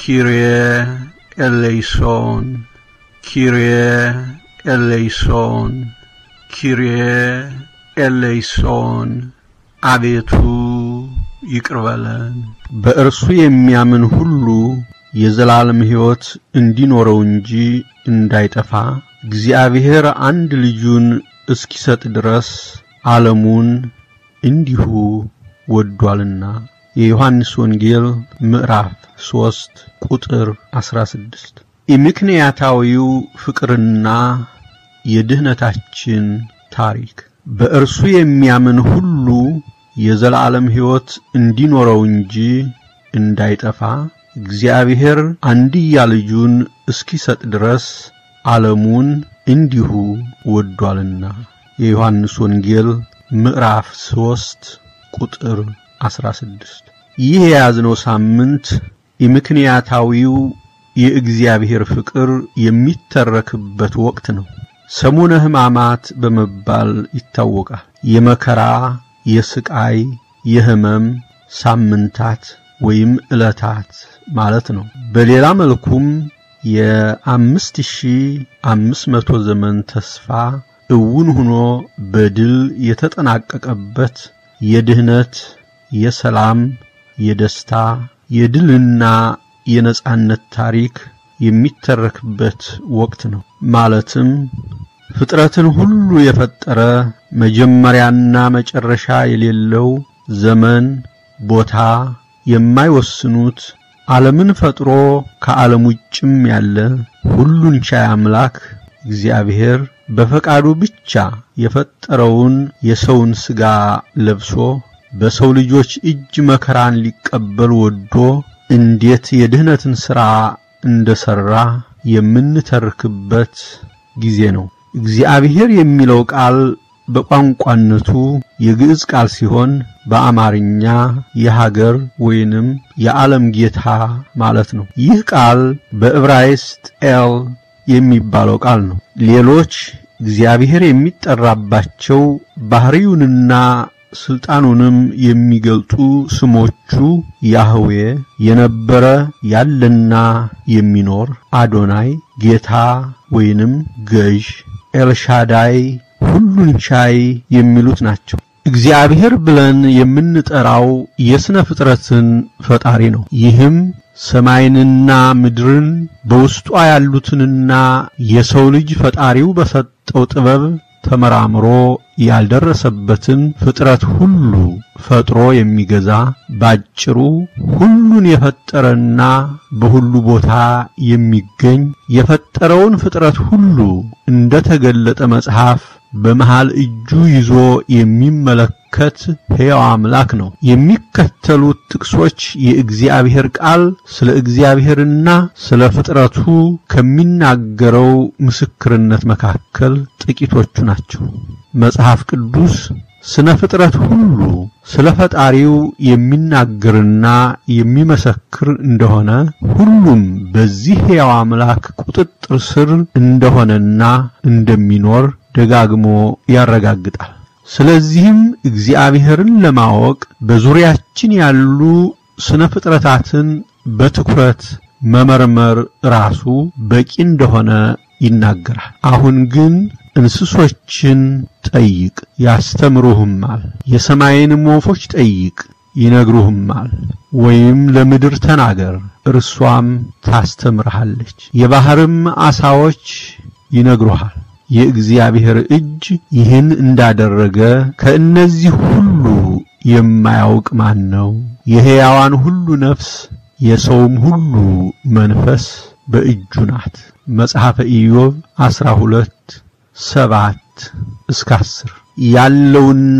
ኪርየ ኤሌይሶን ኪርየ ኤሌይሶን ኪርየ ኤሌይሶን አቤቱ ይቅር በለን። በእርሱ የሚያምን ሁሉ የዘላለም ሕይወት እንዲኖረው እንጂ እንዳይጠፋ እግዚአብሔር አንድ ልጁን እስኪሰጥ ድረስ ዓለሙን እንዲሁ ወዷልና። የዮሐንስ ወንጌል ምዕራፍ ሦስት ቁጥር ዐሥራ ስድስት የምክንያታዊው ፍቅርና የድኅነታችን ታሪክ በእርሱ የሚያምን ሁሉ የዘላለም ሕይወት እንዲኖረው እንጂ እንዳይጠፋ እግዚአብሔር አንድያ ልጁን እስኪሰጥ ድረስ ዓለሙን እንዲሁ ወዷልና። የዮሐንስ ወንጌል ምዕራፍ ሦስት ቁጥር ዐሥራ ስድስት ይህ የያዝነው ሳምንት የምክንያታዊው የእግዚአብሔር ፍቅር የሚተረክበት ወቅት ነው። ሰሙነ ሕማማት በመባል ይታወቃል። የመከራ፣ የስቃይ፣ የሕመም ሳምንታት ወይም ዕለታት ማለት ነው። በሌላ መልኩም የአምስት ሺህ አምስት መቶ ዘመን ተስፋ እውን ሆኖ በድል የተጠናቀቀበት የድኅነት፣ የሰላም፣ የደስታ፣ የድልና የነጻነት ታሪክ የሚተረክበት ወቅት ነው። ማለትም ፍጥረትን ሁሉ የፈጠረ መጀመሪያና መጨረሻ የሌለው ዘመን፣ ቦታ የማይወስኑት ዓለምን ፈጥሮ ከዓለም ውጭም ያለ ሁሉን ቻይ አምላክ እግዚአብሔር በፈቃዱ ብቻ የፈጠረውን የሰውን ሥጋ ለብሶ በሰው ልጆች እጅ መከራን ሊቀበል ወዶ እንዴት የድኅነትን ሥራ እንደ ሠራ የምንተርክበት ጊዜ ነው። እግዚአብሔር የሚለው ቃል በቋንቋነቱ የግዕዝ ቃል ሲሆን በአማርኛ የሀገር ወይንም የዓለም ጌታ ማለት ነው። ይህ ቃል በዕብራይስጥ ኤል የሚባለው ቃል ነው። ሌሎች እግዚአብሔር የሚጠራባቸው ባሕሪውንና ሥልጣኑንም የሚገልጡ ስሞቹ ያህዌ፣ የነበረ ያለና የሚኖር፣ አዶናይ፣ ጌታ ወይንም ገዥ፣ ኤልሻዳይ ሁሉን ቻይ የሚሉት ናቸው። እግዚአብሔር ብለን የምንጠራው የሥነ ፍጥረትን ፈጣሪ ነው። ይህም ሰማይንና ምድርን በውስጧ ያሉትንና የሰው ልጅ ፈጣሪው በሰጠው ጥበብ ተመራምሮ ያልደረሰበትን ፍጥረት ሁሉ ፈጥሮ የሚገዛ ባጭሩ ሁሉን የፈጠረና በሁሉ ቦታ የሚገኝ የፈጠረውን ፍጥረት ሁሉ እንደተገለጠ መጽሐፍ በመሃል እጁ ይዞ የሚመለከት ሕያው አምላክ ነው። የሚከተሉት ጥቅሶች የእግዚአብሔር ቃል ስለ እግዚአብሔርና ስለ ፍጥረቱ ከሚናገረው ምስክርነት መካከል ጥቂቶቹ ናቸው። መጽሐፍ ቅዱስ ስነ ፍጥረት ሁሉ ስለ ፈጣሪው የሚናገርና የሚመሰክር እንደሆነ ሁሉም በዚህ ሕያው አምላክ ቁጥጥር ስር እንደሆነና እንደሚኖር ደጋግሞ ያረጋግጣል። ስለዚህም እግዚአብሔርን ለማወቅ በዙሪያችን ያሉ ስነ ፍጥረታትን በትኩረት መመርመር ራሱ በቂ እንደሆነ ይናገራል። አሁን ግን እንስሶችን ጠይቅ ያስተምሩህማል፣ የሰማይንም ወፎች ጠይቅ ይነግሩህማል፣ ወይም ለምድር ተናገር እርሷም ታስተምርሃለች፣ የባሕርም ዓሣዎች ይነግሩሃል። የእግዚአብሔር እጅ ይህን እንዳደረገ ከእነዚህ ሁሉ የማያውቅ ማን ነው? የሕያዋን ሁሉ ነፍስ የሰውም ሁሉ መንፈስ በእጁ ናት። መጽሐፈ ኢዮብ ዐሥራ ሁለት ሰባት እስከ አስር ያለውና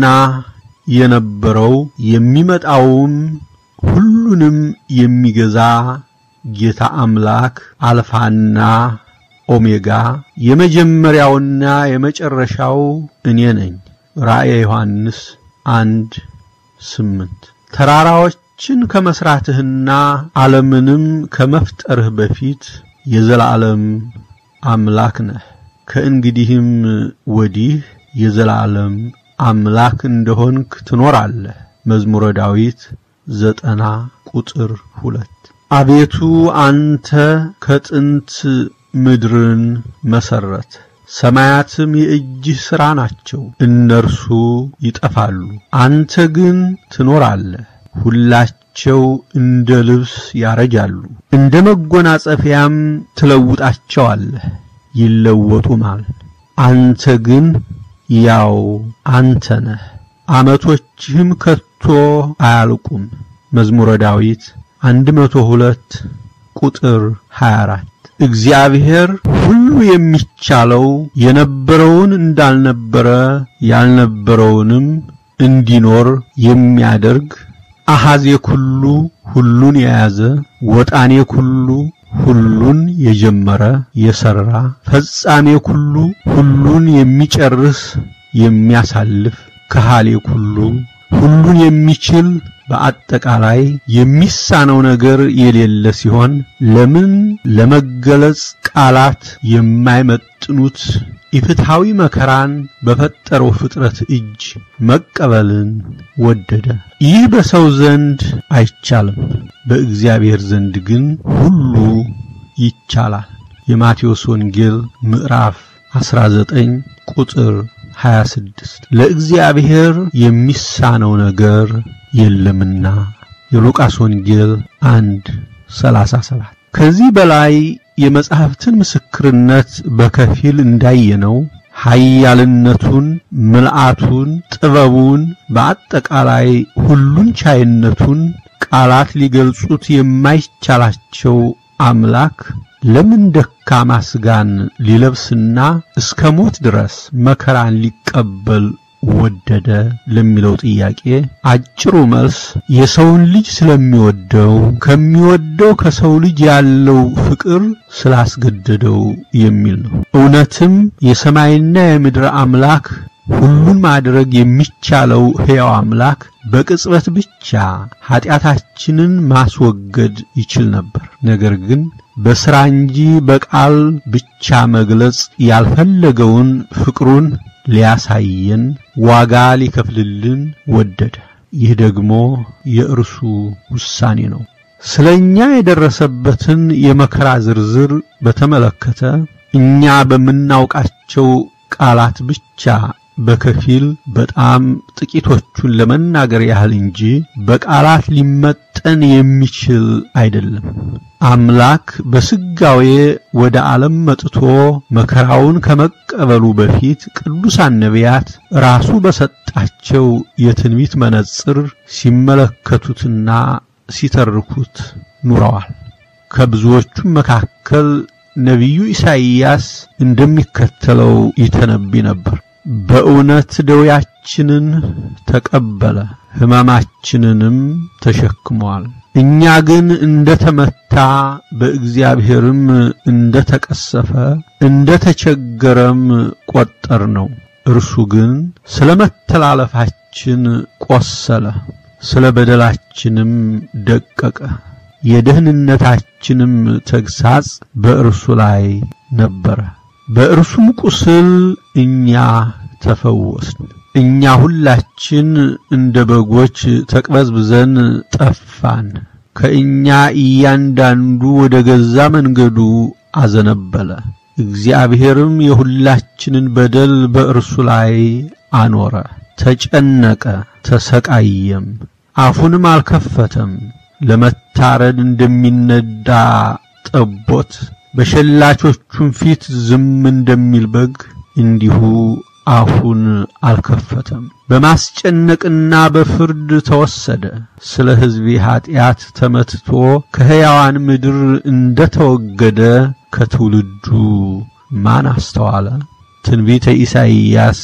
የነበረው የሚመጣውም ሁሉንም የሚገዛ ጌታ አምላክ አልፋና ኦሜጋ የመጀመሪያውና የመጨረሻው እኔ ነኝ። ራእየ ዮሐንስ አንድ ስምንት ተራራዎችን ከመስራትህና ዓለምንም ከመፍጠርህ በፊት የዘላለም አምላክ ነህ። ከእንግዲህም ወዲህ የዘላለም አምላክ እንደሆንክ ትኖራለህ። መዝሙረ ዳዊት ዘጠና ቁጥር ሁለት አቤቱ አንተ ከጥንት ምድርን መሰረት ሰማያትም የእጅህ ሥራ ናቸው። እነርሱ ይጠፋሉ፣ አንተ ግን ትኖራለህ። ሁላቸው እንደ ልብስ ያረጃሉ፣ እንደ መጎናጸፊያም ትለውጣቸዋለህ፣ ይለወጡማል። አንተ ግን ያው አንተ ነህ፣ ዓመቶችህም ከቶ አያልቁም። መዝሙረ ዳዊት አንድ መቶ ሁለት ቁጥር 24 እግዚአብሔር ሁሉ የሚቻለው የነበረውን እንዳልነበረ ያልነበረውንም እንዲኖር የሚያደርግ አሐዜ ኩሉ ሁሉን የያዘ ወጣኔ ኩሉ ሁሉን የጀመረ የሰራ ፈጻሜ ኩሉ ሁሉን የሚጨርስ የሚያሳልፍ ከሃሌ ኩሉ ሁሉን የሚችል በአጠቃላይ የሚሳነው ነገር የሌለ ሲሆን ለምን ለመገለጽ ቃላት የማይመጥኑት ኢፍትሐዊ መከራን በፈጠረው ፍጥረት እጅ መቀበልን ወደደ። ይህ በሰው ዘንድ አይቻልም፣ በእግዚአብሔር ዘንድ ግን ሁሉ ይቻላል። የማቴዎስ ወንጌል ምዕራፍ 19 ቁጥር 26 ለእግዚአብሔር የሚሳነው ነገር የለምና። የሉቃስ ወንጌል 1 37 ከዚህ በላይ የመጻሕፍትን ምስክርነት በከፊል እንዳየነው ኃያልነቱን፣ ምልአቱን፣ ጥበቡን በአጠቃላይ ሁሉን ቻይነቱን ቃላት ሊገልጹት የማይቻላቸው አምላክ ለምን ደካማ ሥጋን ሊለብስና እስከ ሞት ድረስ መከራን ሊቀበል ወደደ ለሚለው ጥያቄ አጭሩ መልስ የሰውን ልጅ ስለሚወደው ከሚወደው ከሰው ልጅ ያለው ፍቅር ስላስገደደው የሚል ነው። እውነትም የሰማይና የምድር አምላክ ሁሉን ማድረግ የሚቻለው ሕያው አምላክ በቅጽበት ብቻ ኀጢአታችንን ማስወገድ ይችል ነበር። ነገር ግን በሥራ እንጂ በቃል ብቻ መግለጽ ያልፈለገውን ፍቅሩን ሊያሳየን ዋጋ ሊከፍልልን ወደደ። ይህ ደግሞ የእርሱ ውሳኔ ነው። ስለ እኛ የደረሰበትን የመከራ ዝርዝር በተመለከተ እኛ በምናውቃቸው ቃላት ብቻ በከፊል በጣም ጥቂቶቹን ለመናገር ያህል እንጂ በቃላት ሊመጠን የሚችል አይደለም። አምላክ በስጋዌ ወደ ዓለም መጥቶ መከራውን ከመቀበሉ በፊት ቅዱሳን ነቢያት ራሱ በሰጣቸው የትንቢት መነጽር ሲመለከቱትና ሲተርኩት ኑረዋል። ከብዙዎቹም መካከል ነቢዩ ኢሳይያስ እንደሚከተለው ይተነብይ ነበር። በእውነት ደዌያችንን ተቀበለ፣ ሕመማችንንም ተሸክሟል። እኛ ግን እንደ ተመታ በእግዚአብሔርም እንደ ተቀሰፈ እንደ ተቸገረም ቈጠር ነው። እርሱ ግን ስለ መተላለፋችን ቈሰለ፣ ስለ በደላችንም ደቀቀ። የደህንነታችንም ተግሣጽ በእርሱ ላይ ነበረ፣ በእርሱም ቁስል እኛ ተፈወስን። እኛ ሁላችን እንደ በጎች ተቅበዝብዘን ጠፋን፣ ከእኛ እያንዳንዱ ወደ ገዛ መንገዱ አዘነበለ። እግዚአብሔርም የሁላችንን በደል በእርሱ ላይ አኖረ። ተጨነቀ፣ ተሰቃየም፣ አፉንም አልከፈተም። ለመታረድ እንደሚነዳ ጠቦት በሸላቾቹም ፊት ዝም እንደሚል በግ እንዲሁ አፉን አልከፈተም። በማስጨነቅና በፍርድ ተወሰደ። ስለ ሕዝቤ ኀጢአት ተመትቶ ከሕያዋን ምድር እንደ ተወገደ ከትውልዱ ማን አስተዋለ? ትንቢተ ኢሳይያስ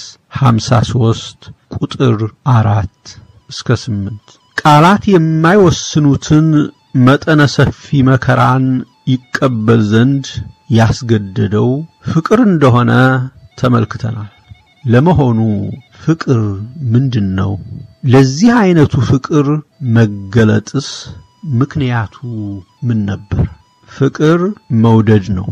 53 ቁጥር አራት እስከ ስምንት ቃላት የማይወስኑትን መጠነ ሰፊ መከራን ይቀበል ዘንድ ያስገደደው ፍቅር እንደሆነ ተመልክተናል። ለመሆኑ ፍቅር ምንድን ነው? ለዚህ አይነቱ ፍቅር መገለጥስ ምክንያቱ ምን ነበር? ፍቅር መውደድ ነው።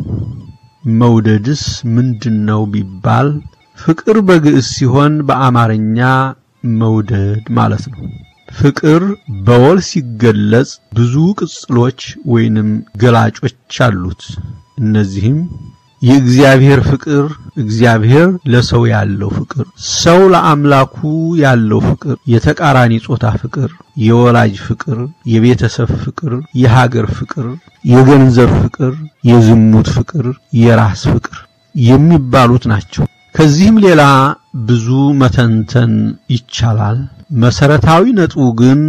መውደድስ ምንድን ነው ቢባል ፍቅር በግዕዝ ሲሆን በአማርኛ መውደድ ማለት ነው። ፍቅር በወል ሲገለጽ ብዙ ቅጽሎች ወይንም ገላጮች አሉት። እነዚህም የእግዚአብሔር ፍቅር፣ እግዚአብሔር ለሰው ያለው ፍቅር፣ ሰው ለአምላኩ ያለው ፍቅር፣ የተቃራኒ ጾታ ፍቅር፣ የወላጅ ፍቅር፣ የቤተሰብ ፍቅር፣ የሀገር ፍቅር፣ የገንዘብ ፍቅር፣ የዝሙት ፍቅር፣ የራስ ፍቅር የሚባሉት ናቸው። ከዚህም ሌላ ብዙ መተንተን ይቻላል። መሰረታዊ ነጥቡ ግን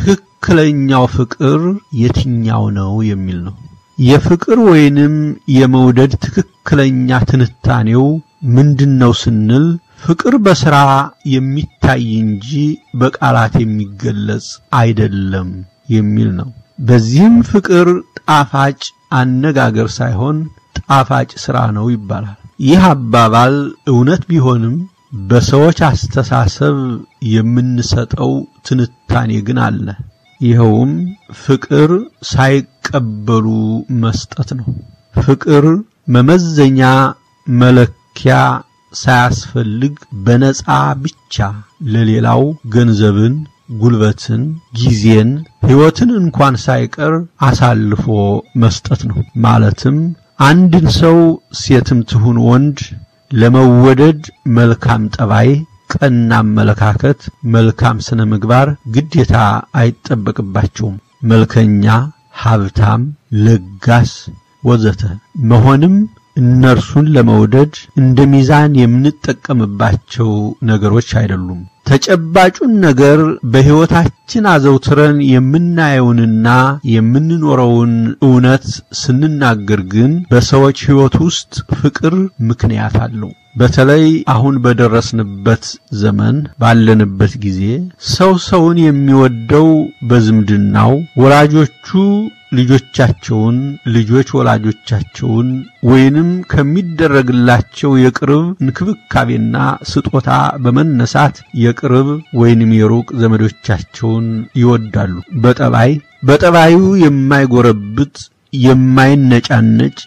ትክክለኛው ፍቅር የትኛው ነው የሚል ነው። የፍቅር ወይንም የመውደድ ትክክለኛ ትንታኔው ምንድነው ስንል ፍቅር በሥራ የሚታይ እንጂ በቃላት የሚገለጽ አይደለም የሚል ነው። በዚህም ፍቅር ጣፋጭ አነጋገር ሳይሆን ጣፋጭ ሥራ ነው ይባላል። ይህ አባባል እውነት ቢሆንም በሰዎች አስተሳሰብ የምንሰጠው ትንታኔ ግን አለ። ይኸውም ፍቅር ሳይቀበሉ መስጠት ነው። ፍቅር መመዘኛ መለኪያ ሳያስፈልግ በነጻ ብቻ ለሌላው ገንዘብን፣ ጉልበትን፣ ጊዜን፣ ሕይወትን እንኳን ሳይቀር አሳልፎ መስጠት ነው። ማለትም አንድን ሰው ሴትም ትሁን ወንድ ለመወደድ መልካም ጠባይ፣ ቀና አመለካከት፣ መልካም ስነ ምግባር ግዴታ አይጠበቅባቸውም። መልከኛ፣ ሀብታም፣ ለጋስ ወዘተ መሆንም እነርሱን ለመውደድ እንደ ሚዛን የምንጠቀምባቸው ነገሮች አይደሉም። ተጨባጩን ነገር በሕይወታችን አዘውትረን የምናየውንና የምንኖረውን እውነት ስንናገር ግን በሰዎች ሕይወት ውስጥ ፍቅር ምክንያት አለው። በተለይ አሁን በደረስንበት ዘመን ባለንበት ጊዜ ሰው ሰውን የሚወደው በዝምድናው ወላጆቹ ልጆቻቸውን ልጆች ወላጆቻቸውን ወይንም ከሚደረግላቸው የቅርብ እንክብካቤና ስጦታ በመነሳት የቅርብ ወይንም የሩቅ ዘመዶቻቸውን ይወዳሉ። በጠባይ በጠባዩ የማይጎረብጥ የማይነጫነጭ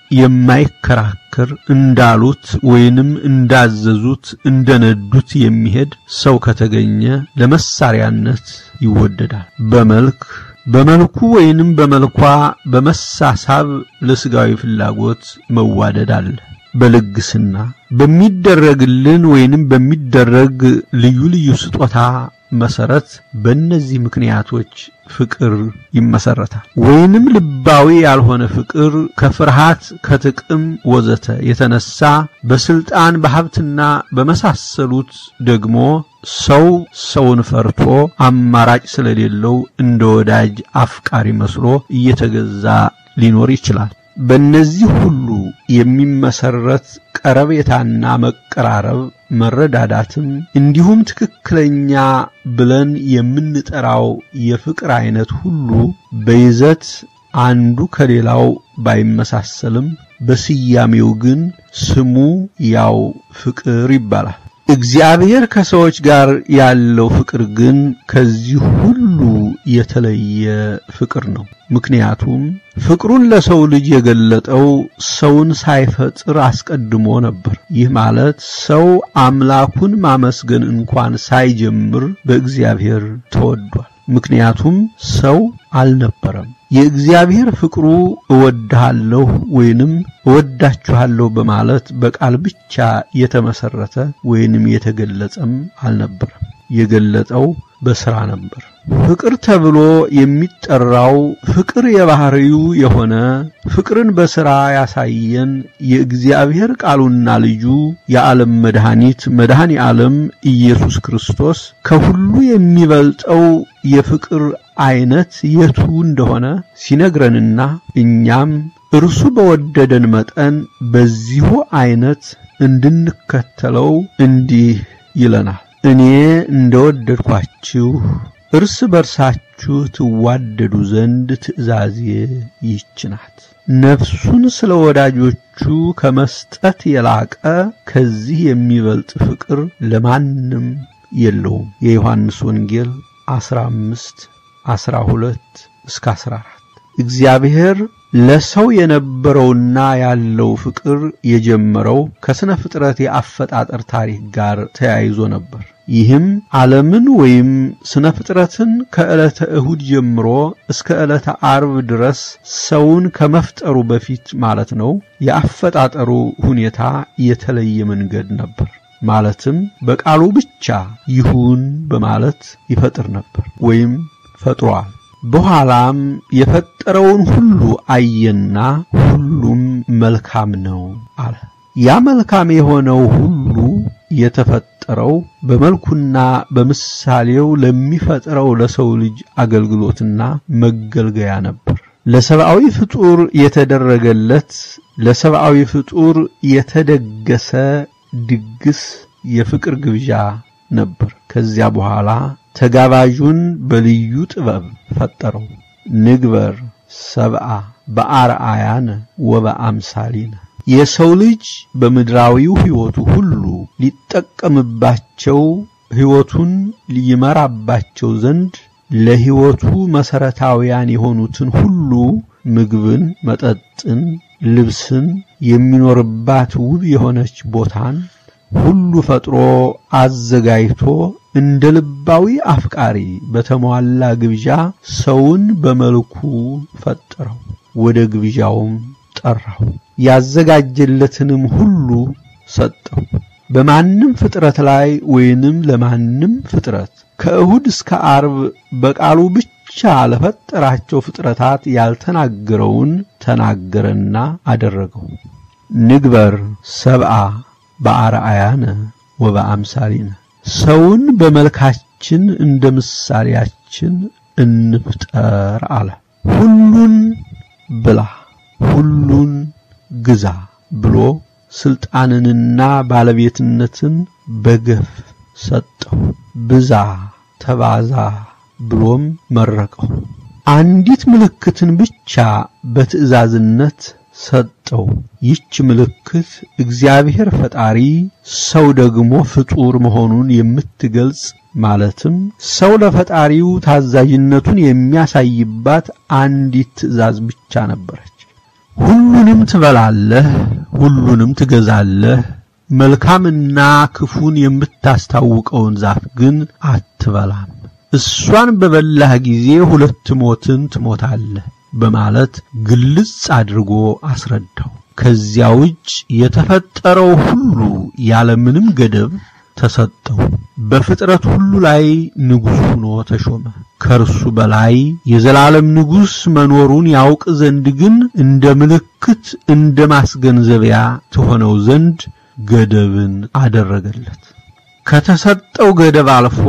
የማይከራከር እንዳሉት ወይንም እንዳዘዙት እንደነዱት የሚሄድ ሰው ከተገኘ ለመሳሪያነት ይወደዳል። በመልክ በመልኩ ወይንም በመልኳ በመሳሳብ ለስጋዊ ፍላጎት መዋደድ አለ። በልግስና በሚደረግልን ወይንም በሚደረግ ልዩ ልዩ ስጦታ መሰረት በእነዚህ ምክንያቶች ፍቅር ይመሰረታል። ወይንም ልባዊ ያልሆነ ፍቅር ከፍርሃት፣ ከጥቅም ወዘተ የተነሳ በስልጣን በሀብትና በመሳሰሉት ደግሞ ሰው ሰውን ፈርቶ አማራጭ ስለሌለው እንደ ወዳጅ አፍቃሪ መስሎ እየተገዛ ሊኖር ይችላል። በእነዚህ ሁሉ የሚመሰረት ቀረቤታና መቀራረብ መረዳዳትም እንዲሁም ትክክለኛ ብለን የምንጠራው የፍቅር አይነት ሁሉ በይዘት አንዱ ከሌላው ባይመሳሰልም በስያሜው ግን ስሙ ያው ፍቅር ይባላል። እግዚአብሔር ከሰዎች ጋር ያለው ፍቅር ግን ከዚህ ሁሉ የተለየ ፍቅር ነው። ምክንያቱም ፍቅሩን ለሰው ልጅ የገለጠው ሰውን ሳይፈጥር አስቀድሞ ነበር። ይህ ማለት ሰው አምላኩን ማመስገን እንኳን ሳይጀምር በእግዚአብሔር ተወዷል። ምክንያቱም ሰው አልነበረም። የእግዚአብሔር ፍቅሩ እወድሃለሁ ወይንም እወዳችኋለሁ በማለት በቃል ብቻ የተመሰረተ ወይንም የተገለጸም አልነበረም። የገለጠው በሥራ ነበር። ፍቅር ተብሎ የሚጠራው ፍቅር የባህሪው የሆነ ፍቅርን በሥራ ያሳየን የእግዚአብሔር ቃሉና ልጁ የዓለም መድኃኒት መድኃኔ ዓለም ኢየሱስ ክርስቶስ ከሁሉ የሚበልጠው የፍቅር አይነት የቱ እንደሆነ ሲነግረንና እኛም እርሱ በወደደን መጠን በዚሁ አይነት እንድንከተለው እንዲህ ይለናል። እኔ እንደወደድኳችሁ እርስ በርሳችሁ ትዋደዱ ዘንድ ትእዛዜ ይህች ናት። ነፍሱን ስለ ወዳጆቹ ከመስጠት የላቀ ከዚህ የሚበልጥ ፍቅር ለማንም የለውም። የዮሐንስ ወንጌል 15 12 እስከ 14 እግዚአብሔር ለሰው የነበረውና ያለው ፍቅር የጀመረው ከስነ ፍጥረት የአፈጣጠር ታሪክ ጋር ተያይዞ ነበር። ይህም ዓለምን ወይም ስነ ፍጥረትን ከዕለተ እሁድ ጀምሮ እስከ ዕለተ አርብ ድረስ ሰውን ከመፍጠሩ በፊት ማለት ነው። የአፈጣጠሩ ሁኔታ የተለየ መንገድ ነበር። ማለትም በቃሉ ብቻ ይሁን በማለት ይፈጥር ነበር ወይም ፈጥሯል። በኋላም የፈጠረውን ሁሉ አየና ሁሉም መልካም ነው አለ። ያ መልካም የሆነው ሁሉ የተፈጠረው በመልኩና በምሳሌው ለሚፈጥረው ለሰው ልጅ አገልግሎትና መገልገያ ነበር። ለሰብአዊ ፍጡር የተደረገለት ለሰብአዊ ፍጡር የተደገሰ ድግስ የፍቅር ግብዣ ነበር። ከዚያ በኋላ ተጋባዡን በልዩ ጥበብ ፈጠረው። ንግበር ሰብአ በአርአያነ ወበአምሳሊነ የሰው ልጅ በምድራዊው ሕይወቱ ሁሉ ሊጠቀምባቸው ሕይወቱን ሊመራባቸው ዘንድ ለሕይወቱ መሠረታውያን የሆኑትን ሁሉ ምግብን፣ መጠጥን፣ ልብስን፣ የሚኖርባት ውብ የሆነች ቦታን ሁሉ ፈጥሮ አዘጋጅቶ እንደ ልባዊ አፍቃሪ በተሟላ ግብዣ ሰውን በመልኩ ፈጠረው፣ ወደ ግብዣውም ጠራው፣ ያዘጋጀለትንም ሁሉ ሰጠው። በማንም ፍጥረት ላይ ወይንም ለማንም ፍጥረት ከእሁድ እስከ አርብ በቃሉ ብቻ ለፈጠራቸው ፍጥረታት ያልተናገረውን ተናገረና አደረገው። ንግበር ሰብአ በአርአያነ ወበአምሳሊነ ሰውን በመልካችን እንደ ምሳሌያችን እንፍጠር አለ። ሁሉን ብላ፣ ሁሉን ግዛ ብሎ ስልጣንንና ባለቤትነትን በገፍ ሰጠው። ብዛ፣ ተባዛ ብሎም መረቀው። አንዲት ምልክትን ብቻ በትእዛዝነት ሰጠው። ይች ምልክት እግዚአብሔር ፈጣሪ ሰው ደግሞ ፍጡር መሆኑን የምትገልጽ ማለትም ሰው ለፈጣሪው ታዛዥነቱን የሚያሳይባት አንዲት ትእዛዝ ብቻ ነበረች። ሁሉንም ትበላለህ፣ ሁሉንም ትገዛለህ፣ መልካምና ክፉን የምታስታውቀውን ዛፍ ግን አትበላም። እሷን በበላህ ጊዜ ሁለት ሞትን ትሞታለህ በማለት ግልጽ አድርጎ አስረዳው። ከዚያ ውጭ የተፈጠረው ሁሉ ያለምንም ገደብ ተሰጠው። በፍጥረት ሁሉ ላይ ንጉሥ ሆኖ ተሾመ። ከእርሱ በላይ የዘላለም ንጉሥ መኖሩን ያውቅ ዘንድ ግን እንደ ምልክት እንደ ማስገንዘቢያ ትሆነው ዘንድ ገደብን አደረገለት። ከተሰጠው ገደብ አልፎ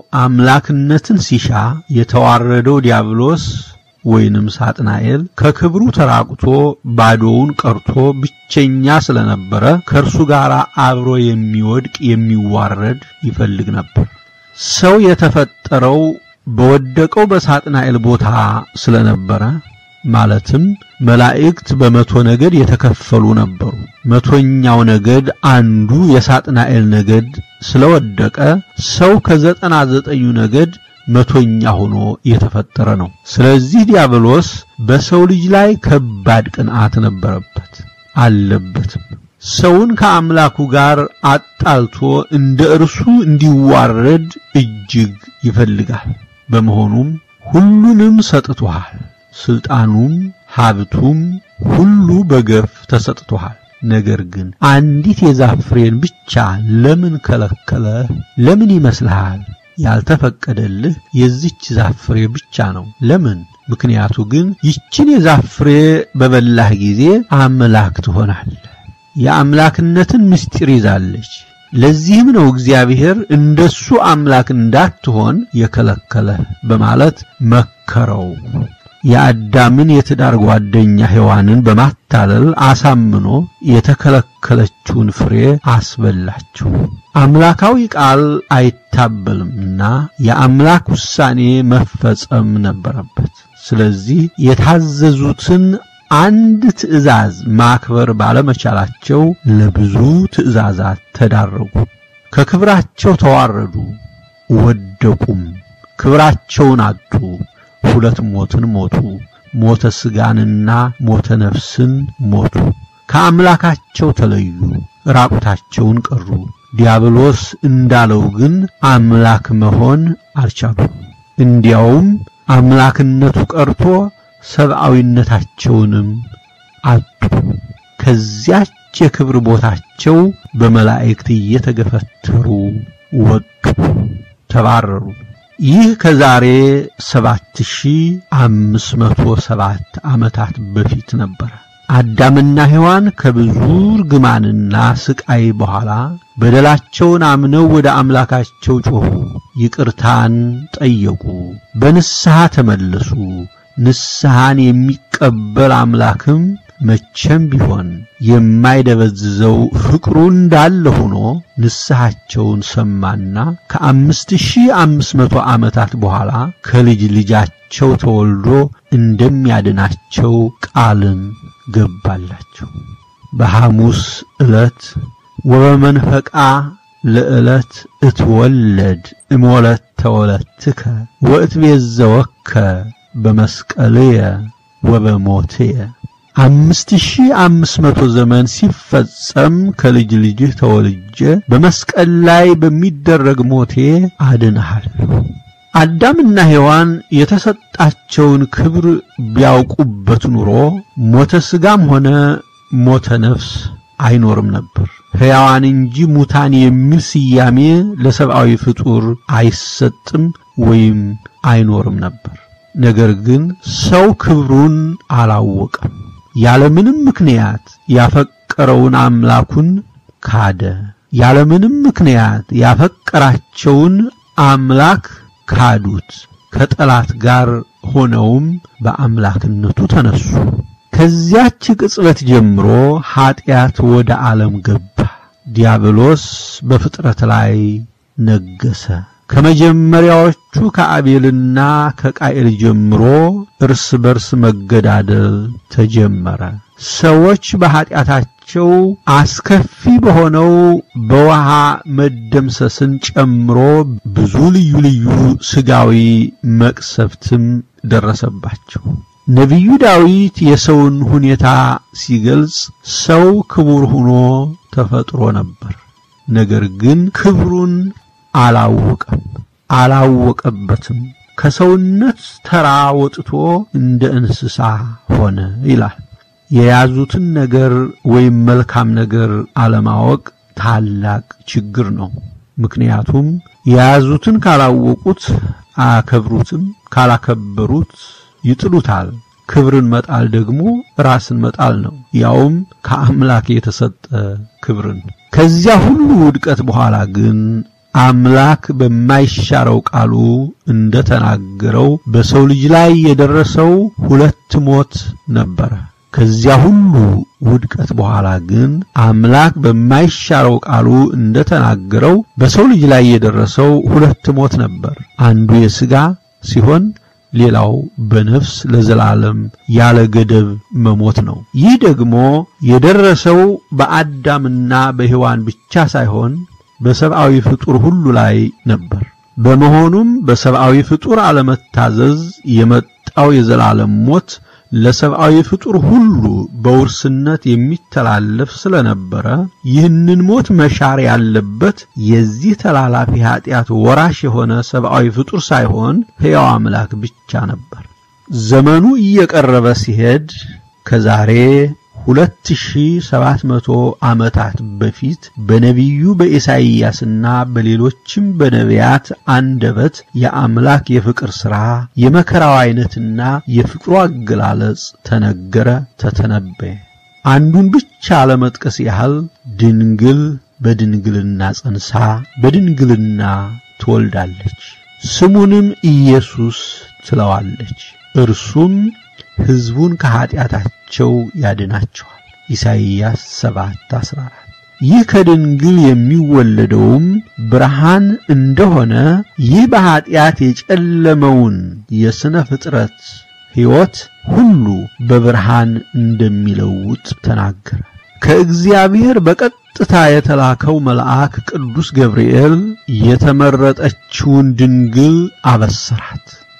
አምላክነትን ሲሻ የተዋረደው ዲያብሎስ ወይንም ሳጥናኤል ከክብሩ ተራቁቶ ባዶውን ቀርቶ ብቸኛ ስለነበረ ከእርሱ ጋር አብሮ የሚወድቅ የሚዋረድ ይፈልግ ነበር። ሰው የተፈጠረው በወደቀው በሳጥናኤል ቦታ ስለነበረ ማለትም መላእክት በመቶ ነገድ የተከፈሉ ነበሩ። መቶኛው ነገድ አንዱ የሳጥናኤል ነገድ ስለወደቀ ሰው ከዘጠና ዘጠኙ ነገድ መቶኛ ሆኖ የተፈጠረ ነው። ስለዚህ ዲያብሎስ በሰው ልጅ ላይ ከባድ ቅንዓት ነበረበት አለበትም። ሰውን ከአምላኩ ጋር አጣልቶ እንደ እርሱ እንዲዋረድ እጅግ ይፈልጋል። በመሆኑም ሁሉንም ሰጥቶሃል፣ ስልጣኑም ሀብቱም ሁሉ በገፍ ተሰጥቶሃል። ነገር ግን አንዲት የዛፍ ፍሬን ብቻ ለምን ከለከለ? ለምን ይመስልሃል? ያልተፈቀደልህ የዚች ዛፍ ፍሬ ብቻ ነው። ለምን? ምክንያቱ ግን ይችን የዛፍ ፍሬ በበላህ ጊዜ አምላክ ትሆናለህ። የአምላክነትን ምስጢር ይዛለች። ለዚህም ነው እግዚአብሔር እንደሱ አምላክ እንዳትሆን የከለከለህ በማለት መከረው። የአዳምን የትዳር ጓደኛ ሔዋንን በማታለል አሳምኖ የተከለከለችውን ፍሬ አስበላቸው። አምላካዊ ቃል አይታበልምና የአምላክ ውሳኔ መፈጸም ነበረበት። ስለዚህ የታዘዙትን አንድ ትእዛዝ ማክበር ባለመቻላቸው ለብዙ ትእዛዛት ተዳረጉ። ከክብራቸው ተዋረዱ፣ ወደቁም፣ ክብራቸውን አጡ። ሁለት ሞትን ሞቱ። ሞተ ሥጋንና ሞተ ነፍስን ሞቱ። ከአምላካቸው ተለዩ፣ ራቁታቸውን ቀሩ። ዲያብሎስ እንዳለው ግን አምላክ መሆን አልቻሉም። እንዲያውም አምላክነቱ ቀርቶ ሰብአዊነታቸውንም አጡ። ከዚያች የክብር ቦታቸው በመላእክት እየተገፈተሩ ወጡ፣ ተባረሩ። ይህ ከዛሬ 7507 ዓመታት በፊት ነበረ። አዳምና ሔዋን ከብዙ ርግማንና ስቃይ በኋላ በደላቸውን አምነው ወደ አምላካቸው ጮኹ፣ ይቅርታን ጠየቁ፣ በንስሐ ተመለሱ። ንስሐን የሚቀበል አምላክም መቼም ቢሆን የማይደበዝዘው ፍቅሩ እንዳለ ሆኖ ንስሐቸውን ሰማና ከአምስት ሺህ አምስት መቶ ዓመታት በኋላ ከልጅ ልጃቸው ተወልዶ እንደሚያድናቸው ቃልን ገባላቸው። በሐሙስ ዕለት ወበመንፈቃ ለዕለት እትወለድ እሞለት ተወለትከ ወእትቤዘወከ በመስቀልየ ወበሞትየ አምስት ሺህ አምስት መቶ ዘመን ሲፈጸም ከልጅ ልጅህ ተወልጄ በመስቀል ላይ በሚደረግ ሞቴ አድንሃለሁ። አዳምና ሔዋን የተሰጣቸውን ክብር ቢያውቁበት ኑሮ ሞተ ሥጋም ሆነ ሞተ ነፍስ አይኖርም ነበር። ሕያዋን እንጂ ሙታን የሚል ስያሜ ለሰብአዊ ፍጡር አይሰጥም ወይም አይኖርም ነበር። ነገር ግን ሰው ክብሩን አላወቀም። ያለምንም ምክንያት ያፈቀረውን አምላኩን ካደ። ያለምንም ምክንያት ያፈቀራቸውን አምላክ ካዱት። ከጠላት ጋር ሆነውም በአምላክነቱ ተነሱ። ከዚያች ቅጽበት ጀምሮ ኀጢአት ወደ ዓለም ገባ። ዲያብሎስ በፍጥረት ላይ ነገሰ። ከመጀመሪያዎቹ ከአቤልና ከቃኤል ጀምሮ እርስ በርስ መገዳደል ተጀመረ። ሰዎች በኀጢአታቸው አስከፊ በሆነው በውሃ መደምሰስን ጨምሮ ብዙ ልዩ ልዩ ሥጋዊ መቅሰፍትም ደረሰባቸው። ነቢዩ ዳዊት የሰውን ሁኔታ ሲገልጽ ሰው ክቡር ሆኖ ተፈጥሮ ነበር፣ ነገር ግን ክብሩን አላወቀም አላወቀበትም። ከሰውነት ተራ ወጥቶ እንደ እንስሳ ሆነ ይላል። የያዙትን ነገር ወይም መልካም ነገር አለማወቅ ታላቅ ችግር ነው። ምክንያቱም የያዙትን ካላወቁት አያከብሩትም፣ ካላከበሩት ይጥሉታል። ክብርን መጣል ደግሞ ራስን መጣል ነው፣ ያውም ከአምላክ የተሰጠ ክብርን። ከዚያ ሁሉ ውድቀት በኋላ ግን አምላክ በማይሻረው ቃሉ እንደተናገረው በሰው ልጅ ላይ የደረሰው ሁለት ሞት ነበረ። ከዚያ ሁሉ ውድቀት በኋላ ግን አምላክ በማይሻረው ቃሉ እንደተናገረው በሰው ልጅ ላይ የደረሰው ሁለት ሞት ነበር። አንዱ የሥጋ ሲሆን ሌላው በነፍስ ለዘላለም ያለ ገደብ መሞት ነው። ይህ ደግሞ የደረሰው በአዳምና በሔዋን ብቻ ሳይሆን በሰብአዊ ፍጡር ሁሉ ላይ ነበር። በመሆኑም በሰብአዊ ፍጡር አለመታዘዝ የመጣው የዘላለም ሞት ለሰብአዊ ፍጡር ሁሉ በውርስነት የሚተላለፍ ስለነበረ ይህንን ሞት መሻር ያለበት የዚህ ተላላፊ ኃጢአት ወራሽ የሆነ ሰብአዊ ፍጡር ሳይሆን ሕያው አምላክ ብቻ ነበር። ዘመኑ እየቀረበ ሲሄድ ከዛሬ ሁለት ሺህ ሰባት መቶ ዓመታት በፊት በነቢዩ በኢሳይያስና በሌሎችም በነቢያት አንደበት የአምላክ የፍቅር ሥራ የመከራው ዐይነትና የፍቅሩ አገላለጽ ተነገረ፣ ተተነበየ። አንዱን ብቻ ለመጥቀስ ያህል ድንግል በድንግልና ጸንሳ በድንግልና ትወልዳለች፣ ስሙንም ኢየሱስ ትለዋለች። እርሱም ሕዝቡን ከኀጢአታቸው ያድናቸዋል። ኢሳይያስ 7:14 ይህ ከድንግል የሚወለደውም ብርሃን እንደሆነ ይህ በኀጢአት የጨለመውን የሥነ ፍጥረት ሕይወት ሁሉ በብርሃን እንደሚለውጥ ተናገረ። ከእግዚአብሔር በቀጥታ የተላከው መልአክ ቅዱስ ገብርኤል የተመረጠችውን ድንግል አበሰራት።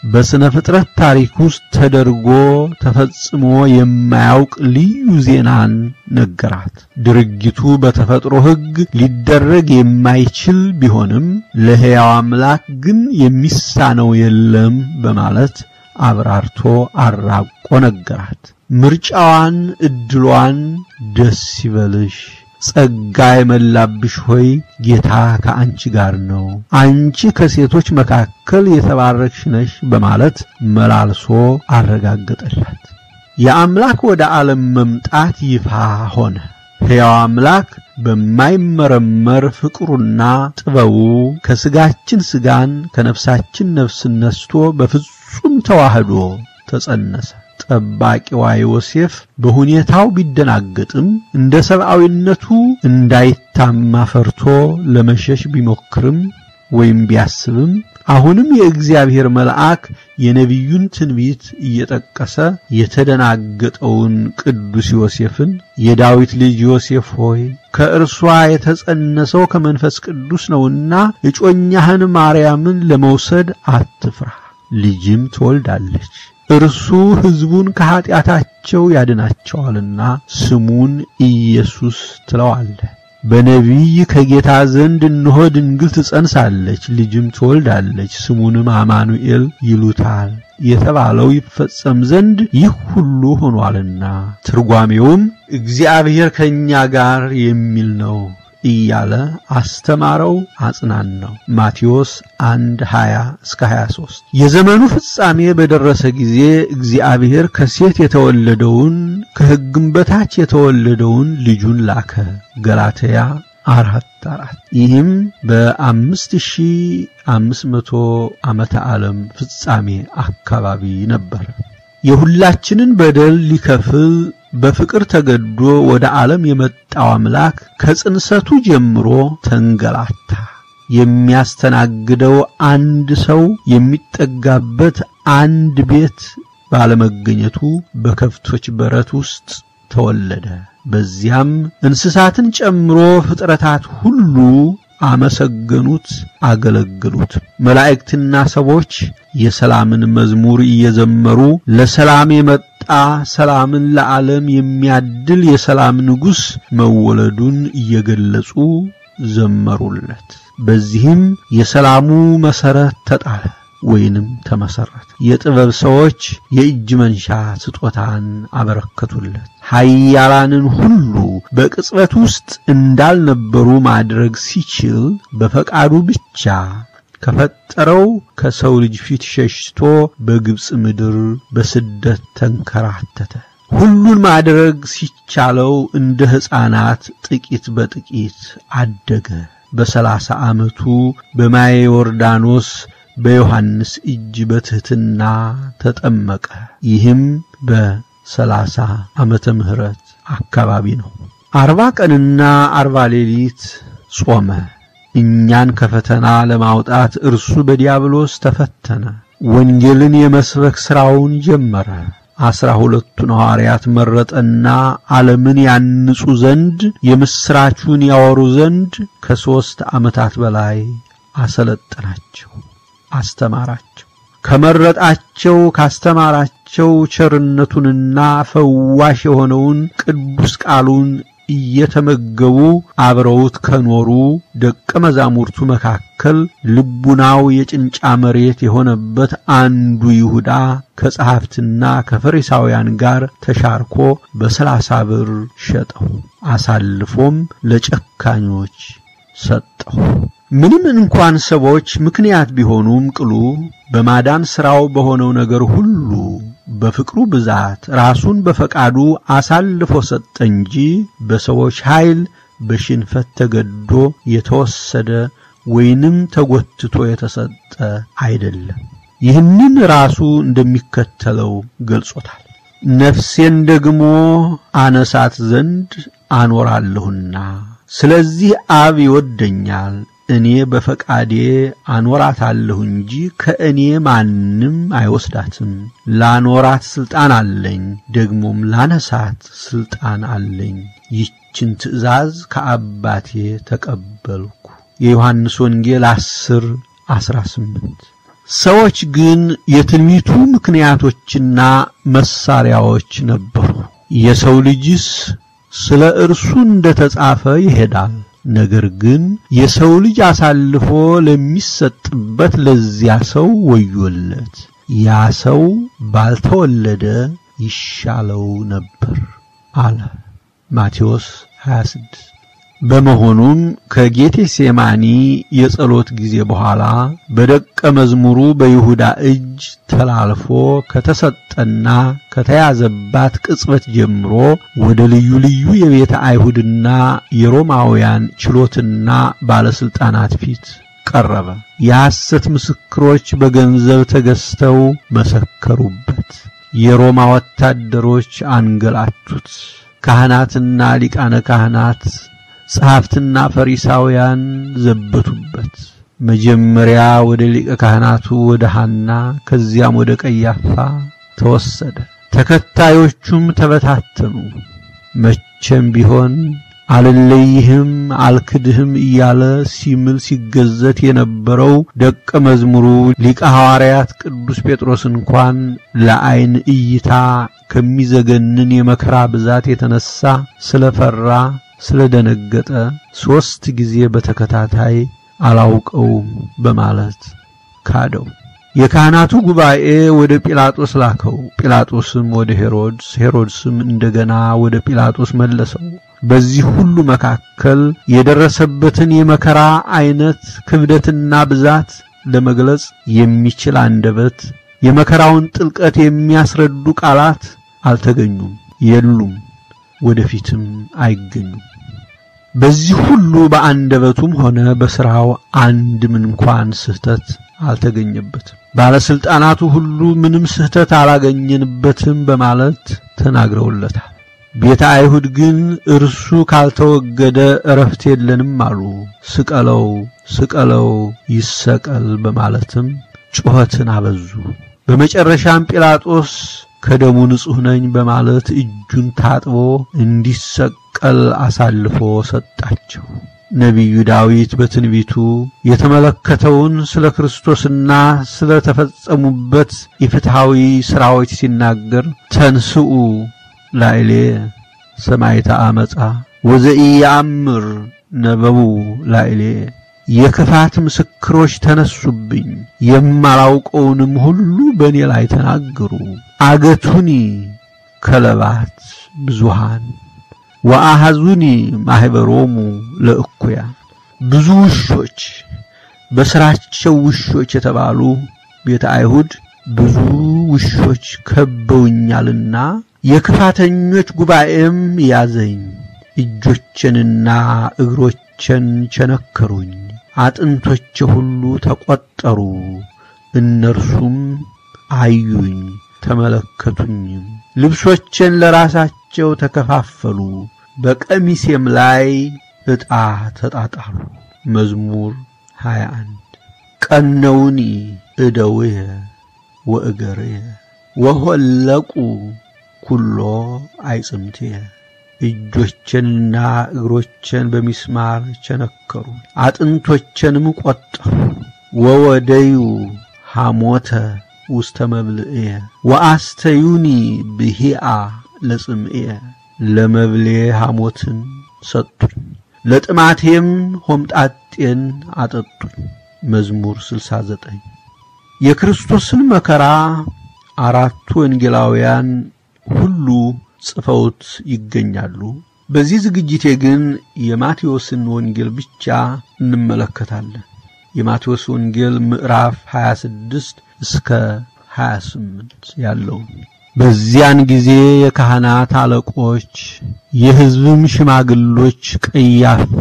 በሥነ ፍጥረት ታሪክ ውስጥ ተደርጎ ተፈጽሞ የማያውቅ ልዩ ዜናን ነገራት። ድርጊቱ በተፈጥሮ ሕግ ሊደረግ የማይችል ቢሆንም ለሕያው አምላክ ግን የሚሳነው የለም በማለት አብራርቶ አራቆ ነገራት። ምርጫዋን፣ ዕድሏን ደስ ይበልሽ ጸጋ የመላብሽ ሆይ ጌታ ከአንቺ ጋር ነው፣ አንቺ ከሴቶች መካከል የተባረክሽ ነሽ በማለት መላልሶ አረጋገጠላት። የአምላክ ወደ ዓለም መምጣት ይፋ ሆነ። ሕያው አምላክ በማይመረመር ፍቅሩና ጥበቡ ከሥጋችን ሥጋን ከነፍሳችን ነፍስን ነስቶ በፍጹም ተዋህዶ ተጸነሰ። ጠባቂዋ ዮሴፍ በሁኔታው ቢደናገጥም እንደ ሰብአዊነቱ እንዳይታማ ፈርቶ ለመሸሽ ቢሞክርም ወይም ቢያስብም አሁንም የእግዚአብሔር መልአክ የነቢዩን ትንቢት እየጠቀሰ የተደናገጠውን ቅዱስ ዮሴፍን የዳዊት ልጅ ዮሴፍ ሆይ ከእርሷ የተጸነሰው ከመንፈስ ቅዱስ ነውና እጮኛህን ማርያምን ለመውሰድ አትፍራ፣ ልጅም ትወልዳለች እርሱ ሕዝቡን ከኀጢአታቸው ያድናቸዋልና ስሙን ኢየሱስ ትለዋለህ። በነቢይ ከጌታ ዘንድ እነሆ ድንግል ትጸንሳለች፣ ልጅም ትወልዳለች፣ ስሙንም አማኑኤል ይሉታል የተባለው ይፈጸም ዘንድ ይህ ሁሉ ሆኗልና። ትርጓሜውም እግዚአብሔር ከእኛ ጋር የሚል ነው እያለ አስተማረው፣ አጽናናው። ማቴዎስ 1 20 እስከ 23 የዘመኑ ፍጻሜ በደረሰ ጊዜ እግዚአብሔር ከሴት የተወለደውን ከሕግም በታች የተወለደውን ልጁን ላከ። ገላትያ አራት አራት ይህም በአምስት ሺህ አምስት መቶ ዓመተ ዓለም ፍጻሜ አካባቢ ነበር። የሁላችንን በደል ሊከፍል በፍቅር ተገዶ ወደ ዓለም የመጣው አምላክ ከጽንሰቱ ጀምሮ ተንገላታ። የሚያስተናግደው አንድ ሰው የሚጠጋበት አንድ ቤት ባለመገኘቱ በከብቶች በረት ውስጥ ተወለደ። በዚያም እንስሳትን ጨምሮ ፍጥረታት ሁሉ አመሰገኑት፣ አገለግሉት። መላእክትና ሰዎች የሰላምን መዝሙር እየዘመሩ ለሰላም የመጣ ሰላምን ለዓለም የሚያድል የሰላም ንጉሥ መወለዱን እየገለጹ ዘመሩለት። በዚህም የሰላሙ መሠረት ተጣለ ወይንም ተመሰረተ። የጥበብ ሰዎች የእጅ መንሻ ስጦታን አበረከቱለት። ኃያላንን ሁሉ በቅጽበት ውስጥ እንዳልነበሩ ማድረግ ሲችል በፈቃዱ ብቻ ከፈጠረው ከሰው ልጅ ፊት ሸሽቶ በግብፅ ምድር በስደት ተንከራተተ። ሁሉን ማድረግ ሲቻለው እንደ ሕፃናት ጥቂት በጥቂት አደገ። በሰላሳ ዓመቱ በማየ ዮርዳኖስ በዮሐንስ እጅ በትሕትና ተጠመቀ። ይህም በሰላሳ ዓመተ ምህረት አካባቢ ነው። አርባ ቀንና አርባ ሌሊት ጾመ። እኛን ከፈተና ለማውጣት እርሱ በዲያብሎስ ተፈተነ። ወንጌልን የመስበክ ሥራውን ጀመረ። አስራ ሁለቱን ሐዋርያት መረጠና ዓለምን ያንጹ ዘንድ የምሥራቹን ያወሩ ዘንድ ከሦስት ዓመታት በላይ አሰለጠናቸው፣ አስተማራቸው። ከመረጣቸው ካስተማራቸው ቸርነቱንና ፈዋሽ የሆነውን ቅዱስ ቃሉን እየተመገቡ አብረውት ከኖሩ ደቀ መዛሙርቱ መካከል ልቡናው የጭንጫ መሬት የሆነበት አንዱ ይሁዳ ከጸሐፍትና ከፈሪሳውያን ጋር ተሻርኮ በሰላሳ ብር ሸጠው፣ አሳልፎም ለጨካኞች ሰጠው። ምንም እንኳን ሰዎች ምክንያት ቢሆኑም ቅሉ በማዳን ሥራው በሆነው ነገር ሁሉ በፍቅሩ ብዛት ራሱን በፈቃዱ አሳልፎ ሰጠ እንጂ በሰዎች ኃይል በሽንፈት ተገዶ የተወሰደ ወይንም ተጎትቶ የተሰጠ አይደለም። ይህንን ራሱ እንደሚከተለው ገልጾታል። ነፍሴን ደግሞ አነሳት ዘንድ አኖራለሁና ስለዚህ አብ ይወደኛል እኔ በፈቃዴ አኖራታለሁ እንጂ ከእኔ ማንም አይወስዳትም። ላኖራት ሥልጣን አለኝ፣ ደግሞም ላነሳት ሥልጣን አለኝ። ይችን ትእዛዝ ከአባቴ ተቀበልኩ። የዮሐንስ ወንጌል 10 18 ሰዎች ግን የትንቢቱ ምክንያቶችና መሳሪያዎች ነበሩ። የሰው ልጅስ ስለ እርሱ እንደተጻፈ ይሄዳል። ነገር ግን የሰው ልጅ አሳልፎ ለሚሰጥበት ለዚያ ሰው ወዮለት፣ ያ ሰው ባልተወለደ ይሻለው ነበር አለ ማቴዎስ 26 በመሆኑም ከጌቴሴማኒ የጸሎት ጊዜ በኋላ በደቀ መዝሙሩ በይሁዳ እጅ ተላልፎ ከተሰጠና ከተያዘባት ቅጽበት ጀምሮ ወደ ልዩ ልዩ የቤተ አይሁድና የሮማውያን ችሎትና ባለስልጣናት ፊት ቀረበ። የሐሰት ምስክሮች በገንዘብ ተገዝተው መሰከሩበት። የሮማ ወታደሮች አንገላቱት። ካህናትና ሊቃነ ካህናት ጸሐፍትና ፈሪሳውያን ዘበቱበት። መጀመሪያ ወደ ሊቀ ካህናቱ ወደ ሐና ከዚያም ወደ ቀያፋ ተወሰደ። ተከታዮቹም ተበታተኑ። መቼም ቢሆን አልለይህም አልክድህም እያለ ሲምል ሲገዘት የነበረው ደቀ መዝሙሩ ሊቀ ሐዋርያት ቅዱስ ጴጥሮስ እንኳን ለዐይን እይታ ከሚዘገንን የመከራ ብዛት የተነሳ ስለፈራ ስለደነገጠ ሦስት ጊዜ በተከታታይ አላውቀውም በማለት ካደው። የካህናቱ ጉባኤ ወደ ጲላጦስ ላከው። ጲላጦስም ወደ ሄሮድስ፣ ሄሮድስም እንደገና ወደ ጲላጦስ መለሰው። በዚህ ሁሉ መካከል የደረሰበትን የመከራ አይነት ክብደትና ብዛት ለመግለጽ የሚችል አንደበት፣ የመከራውን ጥልቀት የሚያስረዱ ቃላት አልተገኙም፣ የሉም፣ ወደፊትም አይገኙም። በዚህ ሁሉ በአንደበቱም ሆነ በሥራው አንድም እንኳን ስህተት አልተገኘበትም። ባለስልጣናቱ ሁሉ ምንም ስህተት አላገኘንበትም በማለት ተናግረውለታል። ቤተ አይሁድ ግን እርሱ ካልተወገደ እረፍት የለንም አሉ። ስቀለው፣ ስቀለው፣ ይሰቀል በማለትም ጩኸትን አበዙ። በመጨረሻም ጲላጦስ ከደሙ ንጹሕ ነኝ በማለት እጁን ታጥቦ እንዲሰቀል አሳልፎ ሰጣቸው። ነቢዩ ዳዊት በትንቢቱ የተመለከተውን ስለ ክርስቶስና ስለ ተፈጸሙበት የፍትሐዊ ሥራዎች ሲናገር ተንስኡ ላዕሌ ሰማዕተ ዓመፃ ወዘኢየአምር ነበቡ ላዕሌ የክፋት ምስክሮች ተነሱብኝ፣ የማላውቀውንም ሁሉ በእኔ ላይ ተናገሩ። አገቱኒ ከለባት ብዙሃን ወአሐዙኒ ማኅበሮሙ ለእኩያን ብዙ ውሾች በሥራቸው ውሾች የተባሉ ቤተ አይሁድ ብዙ ውሾች ከበውኛልና የክፋተኞች ጉባኤም ያዘኝ። እጆቼንና እግሮቼን ቸነከሩኝ፣ አጥንቶቼ ሁሉ ተቈጠሩ። እነርሱም አዩኝ ተመለከቱኝም፣ ልብሶቼን ለራሳቸው ተከፋፈሉ፣ በቀሚሴም ላይ ዕጣ ተጣጣሉ። መዝሙር 21 ቀነውኒ እደውየ ወእገርየ ወሆለቁ ኩሎ አይጽምትየ እጆቼንና እግሮቼን በሚስማር ቸነከሩ፣ አጥንቶቼንም ቈጠሩ። ወወደዩ ሐሞተ ውስተ መብልዕየ ወአስተዩኒ ብሂአ ለጽምዕየ ለመብሌ ሐሞትን ሰጡኝ፣ ለጥማቴም ሆምጣጤን አጠጡኝ። መዝሙር 69 የክርስቶስን መከራ አራቱ ወንጌላውያን ሁሉ ጽፈውት ይገኛሉ። በዚህ ዝግጅቴ ግን የማቴዎስን ወንጌል ብቻ እንመለከታለን። የማቴዎስ ወንጌል ምዕራፍ 26 እስከ 28 ያለው። በዚያን ጊዜ የካህናት አለቆች የሕዝብም ሽማግሎች ቀያፋ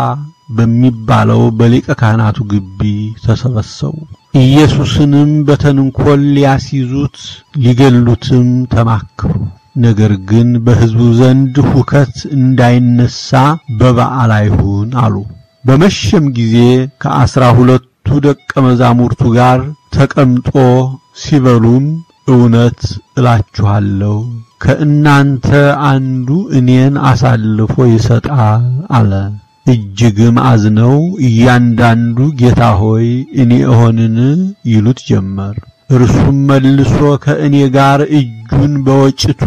በሚባለው በሊቀ ካህናቱ ግቢ ተሰበሰቡ። ኢየሱስንም በተንኰል ሊያስይዙት ሊገሉትም ተማከሩ። ነገር ግን በሕዝቡ ዘንድ ሁከት እንዳይነሣ በበዓል አይሁን አሉ። በመሸም ጊዜ ከአሥራ ሁለቱ ደቀ መዛሙርቱ ጋር ተቀምጦ ሲበሉም እውነት እላችኋለሁ ከእናንተ አንዱ እኔን አሳልፎ ይሰጣል አለ። እጅግም አዝነው እያንዳንዱ ጌታ ሆይ እኔ እሆንን ይሉት ጀመር። እርሱም መልሶ ከእኔ ጋር እጁን በወጭቱ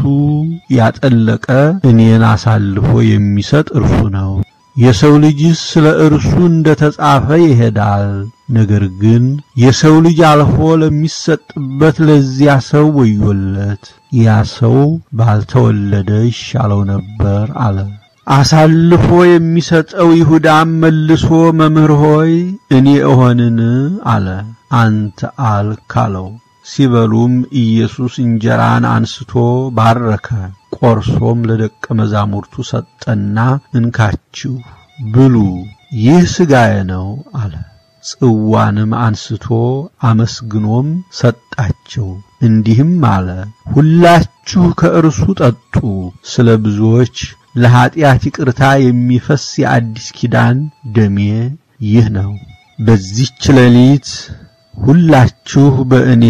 ያጠለቀ እኔን አሳልፎ የሚሰጥ እርሱ ነው። የሰው ልጅስ ስለ እርሱ እንደ ተጻፈ ይሄዳል። ነገር ግን የሰው ልጅ አልፎ ለሚሰጥበት ለዚያ ሰው ወዮለት፣ ያ ሰው ባልተወለደ ይሻለው ነበር አለ። አሳልፎ የሚሰጠው ይሁዳም መልሶ መምህር ሆይ እኔ እሆንን አለ። አንተ አልክ አለው። ሲበሉም ኢየሱስ እንጀራን አንስቶ ባረከ፣ ቆርሶም ለደቀ መዛሙርቱ ሰጠና እንካችሁ ብሉ፣ ይህ ሥጋዬ ነው አለ። ጽዋንም አንስቶ አመስግኖም ሰጣቸው፣ እንዲህም አለ፣ ሁላችሁ ከእርሱ ጠጡ፣ ስለ ብዙዎች ለኀጢአት ይቅርታ የሚፈስ የአዲስ ኪዳን ደሜ ይህ ነው። በዚህች ሌሊት ሁላችሁ በእኔ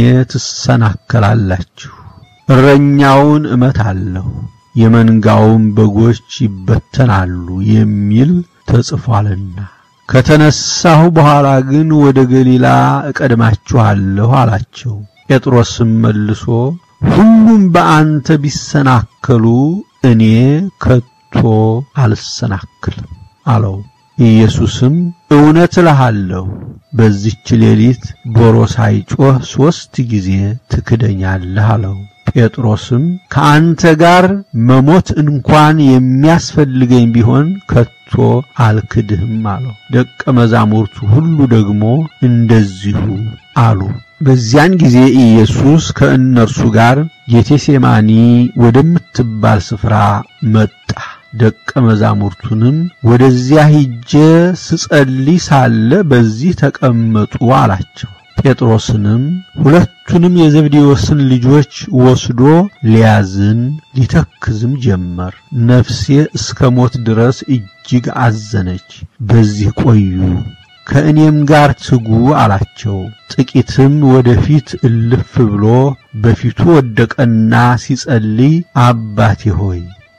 ትሰናከላላችሁ። እረኛውን እመታለሁ፣ የመንጋውም በጎች ይበተናሉ የሚል ተጽፏልና። ከተነሳሁ በኋላ ግን ወደ ገሊላ እቀድማችኋለሁ አላቸው። ጴጥሮስም መልሶ ሁሉም በአንተ ቢሰናከሉ እኔ ከቶ አልሰናክልም አለው። ኢየሱስም እውነት እልሃለሁ በዚች ሌሊት ዶሮ ሳይጮህ ሦስት ጊዜ ትክደኛለህ አለው። ጴጥሮስም ከአንተ ጋር መሞት እንኳን የሚያስፈልገኝ ቢሆን ከቶ አልክድህም አለው። ደቀ መዛሙርቱ ሁሉ ደግሞ እንደዚሁ አሉ። በዚያን ጊዜ ኢየሱስ ከእነርሱ ጋር ጌቴሴማኒ ወደምትባል ስፍራ መጣ። ደቀ መዛሙርቱንም ወደዚያ ሂጄ ስጸልይ ሳለ በዚህ ተቀመጡ አላቸው። ጴጥሮስንም ሁለቱንም የዘብዴዎስን ልጆች ወስዶ ሊያዝን ሊተክዝም ጀመር። ነፍሴ እስከ ሞት ድረስ እጅግ አዘነች፣ በዚህ ቆዩ፣ ከእኔም ጋር ትጉ አላቸው። ጥቂትም ወደፊት እልፍ ብሎ በፊቱ ወደቀና ሲጸልይ አባቴ ሆይ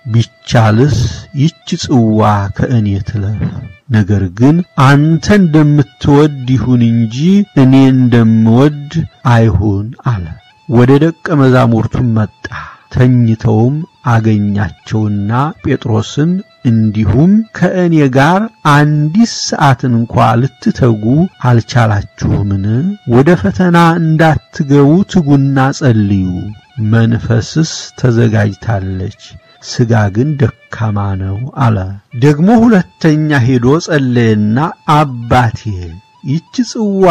ቢቻልስ ይች ጽዋ ከእኔ ትለፍ፣ ነገር ግን አንተ እንደምትወድ ይሁን እንጂ እኔ እንደምወድ አይሁን አለ። ወደ ደቀ መዛሙርቱም መጣ። ተኝተውም አገኛቸውና ጴጥሮስን እንዲሁም ከእኔ ጋር አንዲት ሰዓትን እንኳ ልትተጉ አልቻላችሁምን? ወደ ፈተና እንዳትገቡ ትጉና ጸልዩ። መንፈስስ ተዘጋጅታለች ሥጋ ግን ደካማ ነው አለ። ደግሞ ሁለተኛ ሄዶ ጸለየና አባቴ ይህች ጽዋ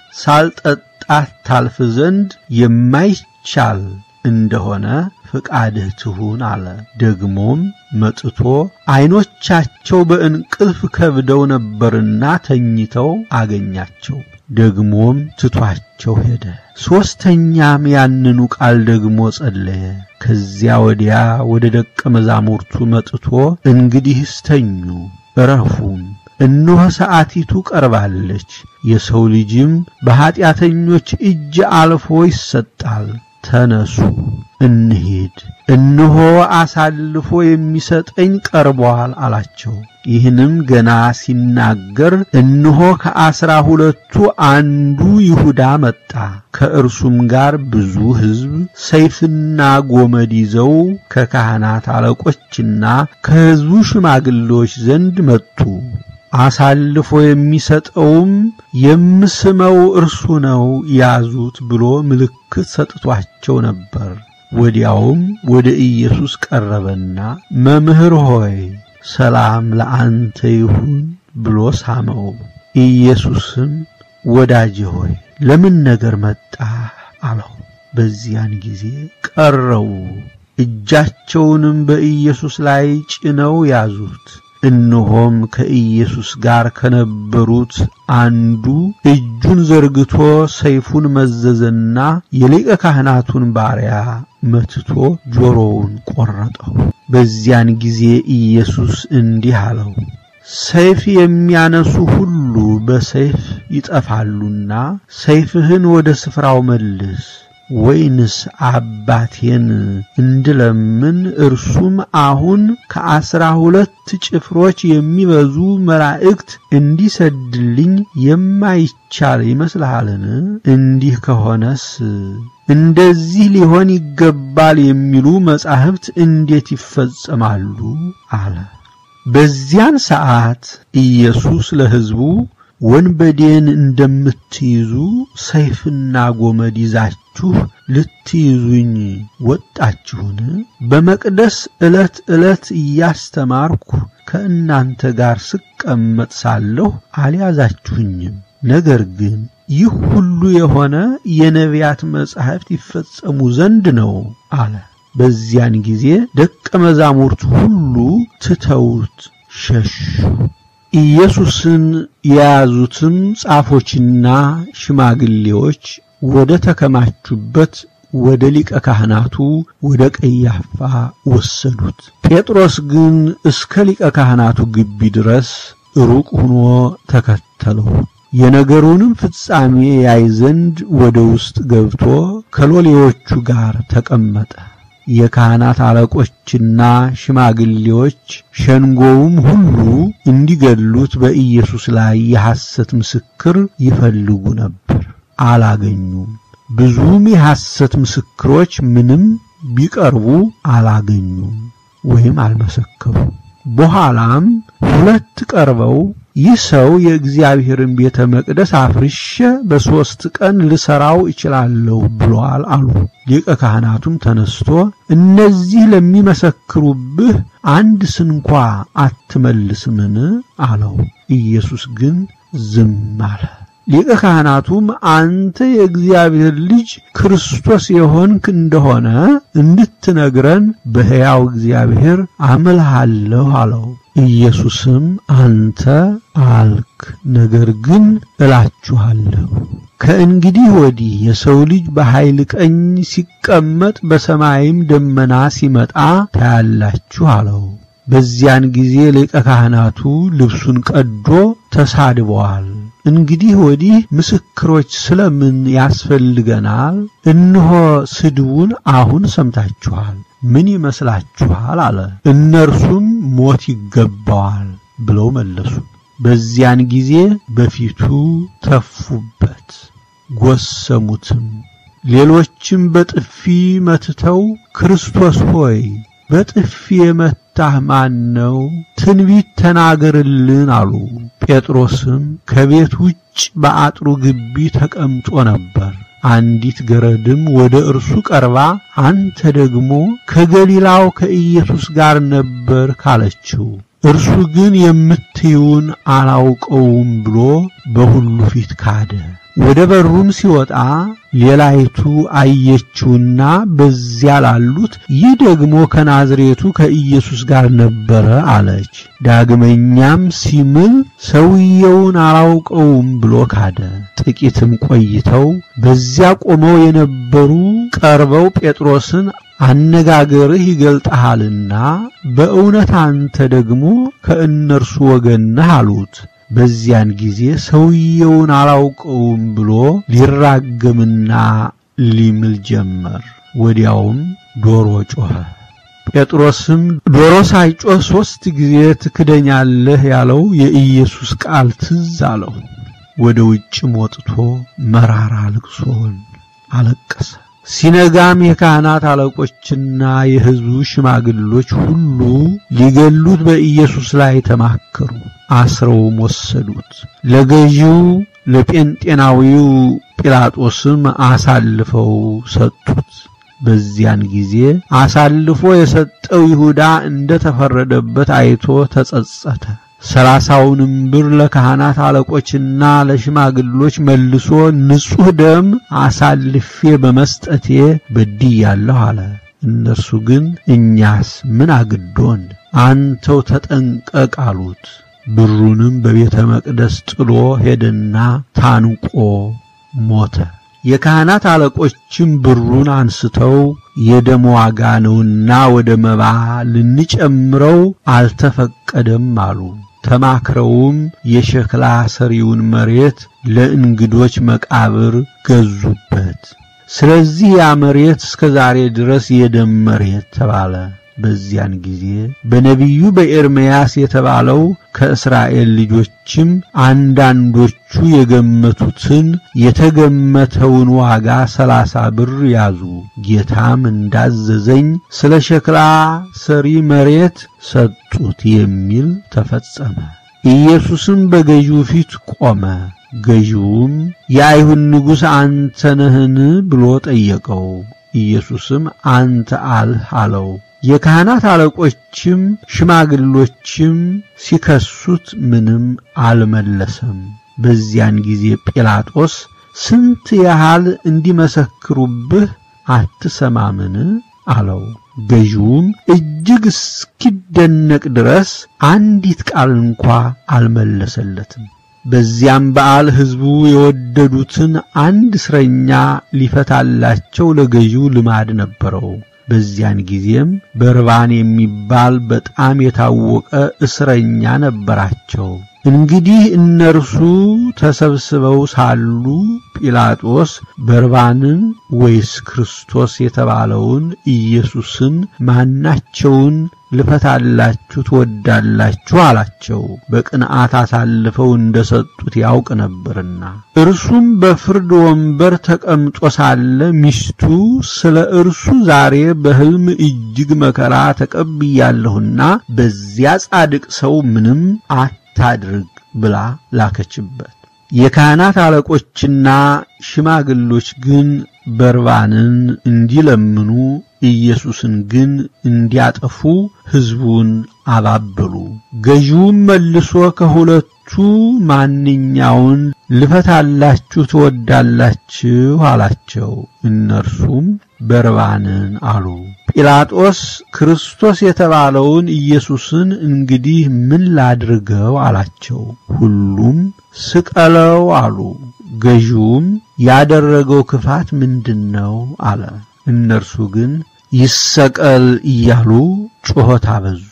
ሳልጠጣት ታልፍ ዘንድ የማይቻል እንደሆነ ፍቃድህ ትሁን አለ። ደግሞም መጥቶ ዐይኖቻቸው በእንቅልፍ ከብደው ነበርና ተኝተው አገኛቸው። ደግሞም ትቷቸው ሄደ። ሦስተኛም ያንኑ ቃል ደግሞ ጸለየ። ከዚያ ወዲያ ወደ ደቀ መዛሙርቱ መጥቶ እንግዲህስ ተኙ እረፉም፣ እነሆ ሰዓቲቱ ቀርባለች፣ የሰው ልጅም በኀጢአተኞች እጅ አልፎ ይሰጣል። ተነሱ እንሂድ፣ እነሆ አሳልፎ የሚሰጠኝ ቀርቧል አላቸው። ይህንም ገና ሲናገር እነሆ ከአስራ ሁለቱ አንዱ ይሁዳ መጣ። ከእርሱም ጋር ብዙ ሕዝብ ሰይፍና ጎመድ ይዘው ከካህናት አለቆችና ከሕዝቡ ሽማግሌዎች ዘንድ መጡ። አሳልፎ የሚሰጠውም የምስመው እርሱ ነው ያዙት ብሎ ምልክት ሰጥቷቸው ነበር። ወዲያውም ወደ ኢየሱስ ቀረበና መምህር ሆይ ሰላም ለአንተ ይሁን ብሎ ሳመው። ኢየሱስም ወዳጄ ሆይ ለምን ነገር መጣ አለው። በዚያን ጊዜ ቀረቡ፣ እጃቸውንም በኢየሱስ ላይ ጭነው ያዙት። እነሆም ከኢየሱስ ጋር ከነበሩት አንዱ እጁን ዘርግቶ ሰይፉን መዘዘና የሊቀ ካህናቱን ባሪያ መትቶ ጆሮውን ቈረጠው። በዚያን ጊዜ ኢየሱስ እንዲህ አለው፣ ሰይፍ የሚያነሱ ሁሉ በሰይፍ ይጠፋሉና ሰይፍህን ወደ ስፍራው መልስ። ወይንስ አባቴን እንድለምን እርሱም አሁን ከአስራ ሁለት ጭፍሮች የሚበዙ መላእክት እንዲሰድልኝ የማይቻል ይመስልሃልን? እንዲህ ከሆነስ እንደዚህ ሊሆን ይገባል የሚሉ መጻሕፍት እንዴት ይፈጸማሉ? አለ። በዚያን ሰዓት ኢየሱስ ለሕዝቡ ወንበዴን እንደምትይዙ ሰይፍና ጎመድ ይዛችሁ ልትይዙኝ ወጣችሁን? በመቅደስ ዕለት ዕለት እያስተማርኩ ከእናንተ ጋር ስቀመጥ ሳለሁ አልያዛችሁኝም። ነገር ግን ይህ ሁሉ የሆነ የነቢያት መጻሕፍት ይፈጸሙ ዘንድ ነው አለ። በዚያን ጊዜ ደቀ መዛሙርት ሁሉ ትተውት ሸሹ። ኢየሱስን የያዙትም ጻፎችና ሽማግሌዎች ወደ ተከማቹበት ወደ ሊቀ ካህናቱ ወደ ቀያፋ ወሰዱት። ጴጥሮስ ግን እስከ ሊቀ ካህናቱ ግቢ ድረስ ሩቅ ሆኖ ተከተለው። የነገሩንም ፍጻሜ ያይ ዘንድ ወደ ውስጥ ገብቶ ከሎሌዎቹ ጋር ተቀመጠ። የካህናት አለቆችና ሽማግሌዎች ሸንጎውም ሁሉ እንዲገሉት በኢየሱስ ላይ የሐሰት ምስክር ይፈልጉ ነበር፣ አላገኙም። ብዙም የሐሰት ምስክሮች ምንም ቢቀርቡ አላገኙም ወይም አልመሰከሩም። በኋላም ሁለት ቀርበው ይህ ሰው የእግዚአብሔርን ቤተ መቅደስ አፍርሼ በሦስት ቀን ልሠራው እችላለሁ ብሏል አሉ። ሊቀ ካህናቱም ተነስቶ እነዚህ ለሚመሰክሩብህ አንድ ስንኳ አትመልስምን? አለው። ኢየሱስ ግን ዝም አለ። ሊቀ ካህናቱም አንተ የእግዚአብሔር ልጅ ክርስቶስ የሆንክ እንደሆነ እንድትነግረን በሕያው እግዚአብሔር አምልሃለሁ አለው። ኢየሱስም አንተ አልክ፣ ነገር ግን እላችኋለሁ ከእንግዲህ ወዲህ የሰው ልጅ በኃይል ቀኝ ሲቀመጥ በሰማይም ደመና ሲመጣ ታያላችሁ አለው። በዚያን ጊዜ ሊቀ ካህናቱ ልብሱን ቀዶ ተሳድበዋል። እንግዲህ ወዲህ ምስክሮች ስለምን ያስፈልገናል? እነሆ ስድቡን አሁን ሰምታችኋል። ምን ይመስላችኋል? አለ። እነርሱም ሞት ይገባዋል ብለው መለሱ። በዚያን ጊዜ በፊቱ ተፉበት፣ ጎሰሙትም። ሌሎችም በጥፊ መትተው ክርስቶስ ሆይ በጥፊ የመታህ ማን ነው? ትንቢት ተናገርልን አሉ። ጴጥሮስም ከቤት ውጭ በአጥሩ ግቢ ተቀምጦ ነበር። አንዲት ገረድም ወደ እርሱ ቀርባ አንተ ደግሞ ከገሊላው ከኢየሱስ ጋር ነበር ካለችው፣ እርሱ ግን የምትይውን አላውቀውም ብሎ በሁሉ ፊት ካደ። ወደ በሩም ሲወጣ ሌላይቱ አየችውና በዚያ ላሉት ይህ ደግሞ ከናዝሬቱ ከኢየሱስ ጋር ነበረ አለች። ዳግመኛም ሲምል ሰውየውን አላውቀውም ብሎ ካደ። ጥቂትም ቆይተው በዚያ ቆመው የነበሩ ቀርበው ጴጥሮስን አነጋገርህ ይገልጥሃልና በእውነት አንተ ደግሞ ከእነርሱ ወገን ነህ አሉት። በዚያን ጊዜ ሰውየውን አላውቀውም ብሎ ሊራገምና ሊምል ጀመር። ወዲያውም ዶሮ ጮኸ። ጴጥሮስም ዶሮ ሳይጮህ ሦስት ጊዜ ትክደኛለህ ያለው የኢየሱስ ቃል ትዝ አለው። ወደ ውጭም ወጥቶ መራራ ልቅሶን አለቀሰ። ሲነጋም የካህናት አለቆችና የሕዝቡ ሽማግሎች ሁሉ ሊገሉት በኢየሱስ ላይ ተማከሩ። አስረውም ወሰዱት። ለገዢው ለጴንጤናዊው ጲላጦስም አሳልፈው ሰጡት። በዚያን ጊዜ አሳልፎ የሰጠው ይሁዳ እንደ ተፈረደበት አይቶ ተጸጸተ። ሰላሳውንም ብር ለካህናት አለቆችና ለሽማግሎች መልሶ ንጹሕ ደም አሳልፌ በመስጠቴ በድያለሁ አለ። እነርሱ ግን እኛስ ምን አግዶን? አንተው ተጠንቀቅ አሉት። ብሩንም በቤተ መቅደስ ጥሎ ሄደና ታንቆ ሞተ። የካህናት አለቆችም ብሩን አንስተው የደም ዋጋ ነውና ወደ መባ ልንጨምረው አልተፈቀደም አሉ። ተማክረውም የሸክላ ሰሪውን መሬት ለእንግዶች መቃብር ገዙበት። ስለዚህ ያ መሬት እስከ ዛሬ ድረስ የደም መሬት ተባለ። በዚያን ጊዜ በነቢዩ በኤርምያስ የተባለው ከእስራኤል ልጆችም አንዳንዶቹ የገመቱትን የተገመተውን ዋጋ ሰላሳ ብር ያዙ። ጌታም እንዳዘዘኝ ስለ ሸክላ ሰሪ መሬት ሰጡት የሚል ተፈጸመ። ኢየሱስም በገዢው ፊት ቆመ። ገዢውም የአይሁድ ንጉሥ አንተ ነህን ብሎ ጠየቀው። ኢየሱስም አንተ አልህ አለው። የካህናት አለቆችም ሽማግሎችም ሲከሱት ምንም አልመለሰም። በዚያን ጊዜ ጲላጦስ ስንት ያህል እንዲመሰክሩብህ አትሰማምን? አለው። ገዢውም እጅግ እስኪደነቅ ድረስ አንዲት ቃል እንኳ አልመለሰለትም። በዚያም በዓል ሕዝቡ የወደዱትን አንድ እስረኛ ሊፈታላቸው ለገዢው ልማድ ነበረው። በዚያን ጊዜም በርባን የሚባል በጣም የታወቀ እስረኛ ነበራቸው። እንግዲህ እነርሱ ተሰብስበው ሳሉ ጲላጦስ በርባንን ወይስ ክርስቶስ የተባለውን ኢየሱስን ማናቸውን ልፈታላችሁ ትወዳላችሁ? አላቸው። በቅንዓት አሳልፈው እንደሰጡት ያውቅ ነበርና። እርሱም በፍርድ ወንበር ተቀምጦ ሳለ ሚስቱ ስለ እርሱ ዛሬ በሕልም እጅግ መከራ ተቀብያለሁና በዚያ ጻድቅ ሰው ምንም አታድርግ ብላ ላከችበት። የካህናት አለቆችና ሽማግሎች ግን በርባንን እንዲለምኑ ኢየሱስን ግን እንዲያጠፉ ሕዝቡን አባበሉ። ገዢውም መልሶ ከሁለቱ ማንኛውን ልፈታላችሁ ትወዳላችሁ? አላቸው። እነርሱም በርባንን አሉ። ጲላጦስ ክርስቶስ የተባለውን ኢየሱስን እንግዲህ ምን ላድርገው? አላቸው። ሁሉም ስቀለው አሉ። ገዢውም ያደረገው ክፋት ምንድነው? አለ። እነርሱ ግን ይሰቀል እያሉ ጩኸት አበዙ።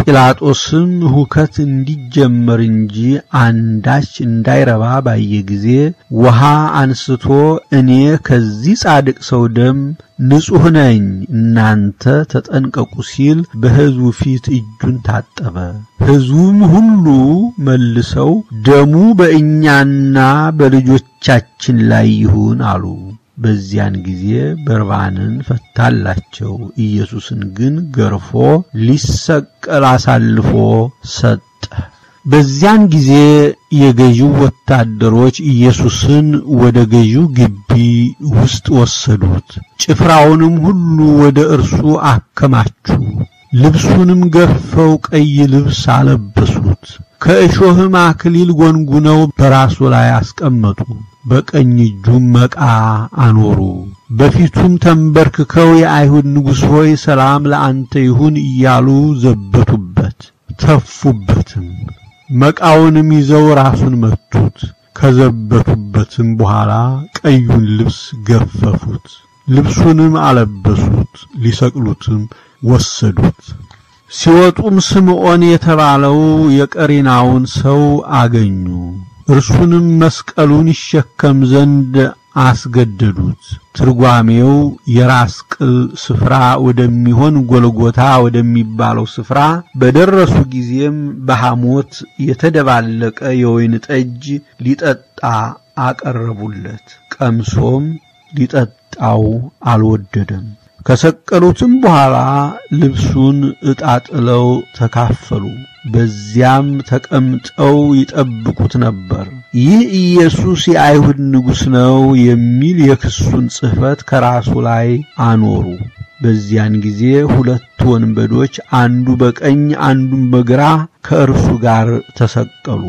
ጲላጦስም ሁከት እንዲጀመር እንጂ አንዳች እንዳይረባ ባየ ጊዜ ውሃ አንስቶ እኔ ከዚህ ጻድቅ ሰው ደም ንጹሕ ነኝ፣ እናንተ ተጠንቀቁ ሲል በሕዝቡ ፊት እጁን ታጠበ። ሕዝቡም ሁሉ መልሰው ደሙ በእኛና በልጆቻችን ላይ ይሁን አሉ። በዚያን ጊዜ በርባንን ፈታላቸው። ኢየሱስን ግን ገርፎ ሊሰቀል አሳልፎ ሰጠ። በዚያን ጊዜ የገዢው ወታደሮች ኢየሱስን ወደ ገዢው ግቢ ውስጥ ወሰዱት። ጭፍራውንም ሁሉ ወደ እርሱ አከማቹ። ልብሱንም ገፈው ቀይ ልብስ አለበሱት። ከእሾህም አክሊል ጎንጉነው በራሱ ላይ አስቀመጡ። በቀኝ እጁም መቃ አኖሩ። በፊቱም ተንበርክከው የአይሁድ ንጉሥ ሆይ ሰላም ለአንተ ይሁን እያሉ ዘበቱበት፣ ተፉበትም። መቃውንም ይዘው ራሱን መቱት። ከዘበቱበትም በኋላ ቀዩን ልብስ ገፈፉት፣ ልብሱንም አለበሱት፣ ሊሰቅሉትም ወሰዱት። ሲወጡም ስምዖን የተባለው የቀሬናውን ሰው አገኙ። እርሱንም መስቀሉን ይሸከም ዘንድ አስገደዱት። ትርጓሜው የራስ ቅል ስፍራ ወደሚሆን ጎልጎታ ወደሚባለው ስፍራ በደረሱ ጊዜም በሐሞት የተደባለቀ የወይን ጠጅ ሊጠጣ አቀረቡለት። ቀምሶም ሊጠጣው አልወደደም። ከሰቀሉትም በኋላ ልብሱን ዕጣ ጥለው ተካፈሉ። በዚያም ተቀምጠው ይጠብቁት ነበር። ይህ ኢየሱስ የአይሁድ ንጉሥ ነው የሚል የክሱን ጽሕፈት ከራሱ ላይ አኖሩ። በዚያን ጊዜ ሁለት ወንበዶች አንዱ በቀኝ አንዱም በግራ ከእርሱ ጋር ተሰቀሉ።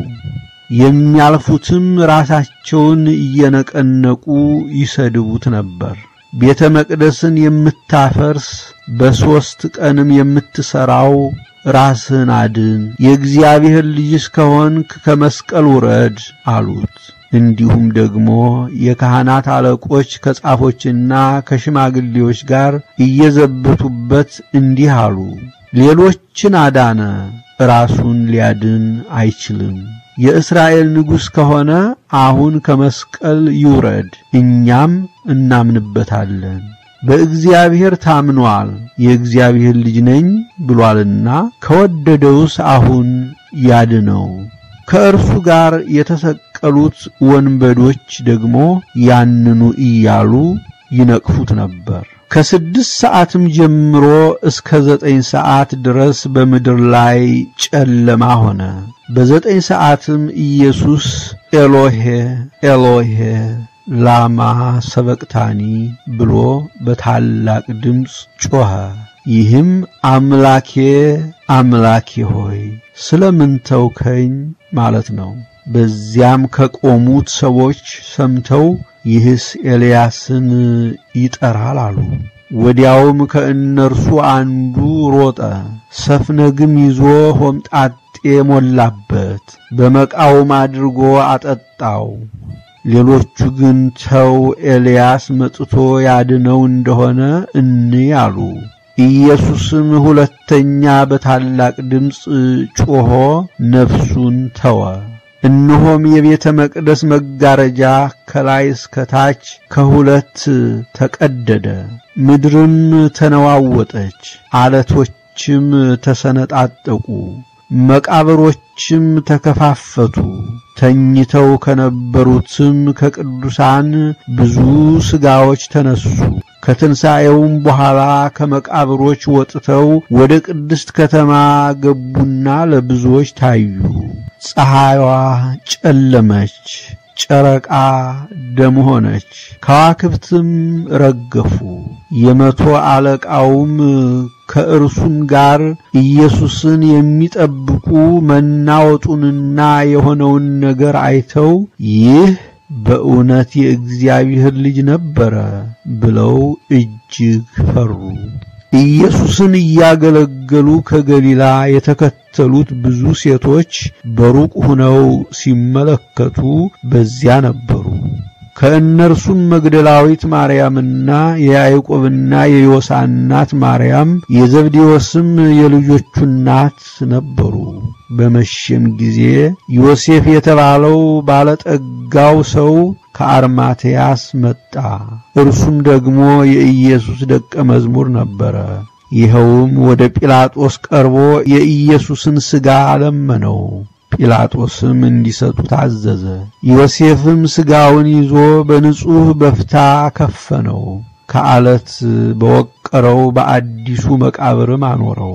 የሚያልፉትም ራሳቸውን እየነቀነቁ ይሰድቡት ነበር። ቤተ መቅደስን የምታፈርስ በሦስት ቀንም የምትሠራው ራስህን አድን፣ የእግዚአብሔር ልጅስ ከሆንክ ከመስቀል ውረድ አሉት። እንዲሁም ደግሞ የካህናት አለቆች ከጻፎችና ከሽማግሌዎች ጋር እየዘበቱበት እንዲህ አሉ፣ ሌሎችን አዳነ፣ ራሱን ሊያድን አይችልም። የእስራኤል ንጉሥ ከሆነ አሁን ከመስቀል ይውረድ፣ እኛም እናምንበታለን። በእግዚአብሔር ታምኗል፣ የእግዚአብሔር ልጅ ነኝ ብሏልና ከወደደውስ አሁን ያድነው። ከእርሱ ጋር የተሰቀሉት ወንበዶች ደግሞ ያንኑ እያሉ ይነቅፉት ነበር። ከስድስት ሰዓትም ጀምሮ እስከ ዘጠኝ ሰዓት ድረስ በምድር ላይ ጨለማ ሆነ። በዘጠኝ ሰዓትም ኢየሱስ ኤሎሄ ኤሎሄ ላማ ሰበቅታኒ ብሎ በታላቅ ድምፅ ጮኸ። ይህም አምላኬ አምላኬ ሆይ ስለምን ተውከኝ ማለት ነው። በዚያም ከቆሙት ሰዎች ሰምተው ይህስ ኤልያስን ይጠራል አሉ። ወዲያውም ከእነርሱ አንዱ ሮጠ፣ ሰፍነግም ይዞ ሆምጣጤ ሞላበት፣ በመቃውም አድርጎ አጠጣው። ሌሎቹ ግን ተው፣ ኤልያስ መጥቶ ያድነው እንደሆነ እንይ አሉ። ኢየሱስም ሁለተኛ በታላቅ ድምፅ ጮኾ ነፍሱን ተወ። እነሆም የቤተ መቅደስ መጋረጃ ከላይ እስከ ታች ከሁለት ተቀደደ፣ ምድርም ተነዋወጠች፣ አለቶችም ተሰነጣጠቁ፣ መቃብሮችም ተከፋፈቱ። ተኝተው ከነበሩትም ከቅዱሳን ብዙ ሥጋዎች ተነሱ። ከትንሣኤውም በኋላ ከመቃብሮች ወጥተው ወደ ቅድስት ከተማ ገቡና ለብዙዎች ታዩ። ፀሐይዋ ጨለመች፣ ጨረቃ ደም ሆነች፣ ከዋክብትም ረገፉ። የመቶ አለቃውም ከእርሱም ጋር ኢየሱስን የሚጠብቁ መናወጡንና የሆነውን ነገር አይተው ይህ በእውነት የእግዚአብሔር ልጅ ነበረ ብለው እጅግ ፈሩ። ኢየሱስን እያገለገሉ ከገሊላ የተከተሉት ብዙ ሴቶች በሩቅ ሆነው ሲመለከቱ በዚያ ነበሩ። ከእነርሱም መግደላዊት ማርያምና የያዕቆብና የዮሳ እናት ማርያም የዘብዴዎስም የልጆቹ እናት ነበሩ። በመሸም ጊዜ ዮሴፍ የተባለው ባለጠጋው ሰው ከአርማቴያስ መጣ። እርሱም ደግሞ የኢየሱስ ደቀ መዝሙር ነበረ። ይኸውም ወደ ጲላጦስ ቀርቦ የኢየሱስን ሥጋ ለመነው። ጲላጦስም እንዲሰጡት አዘዘ። ዮሴፍም ሥጋውን ይዞ በንጹሕ በፍታ ከፈነው፣ ከዓለት በወቀረው በአዲሱ መቃብርም አኖረው።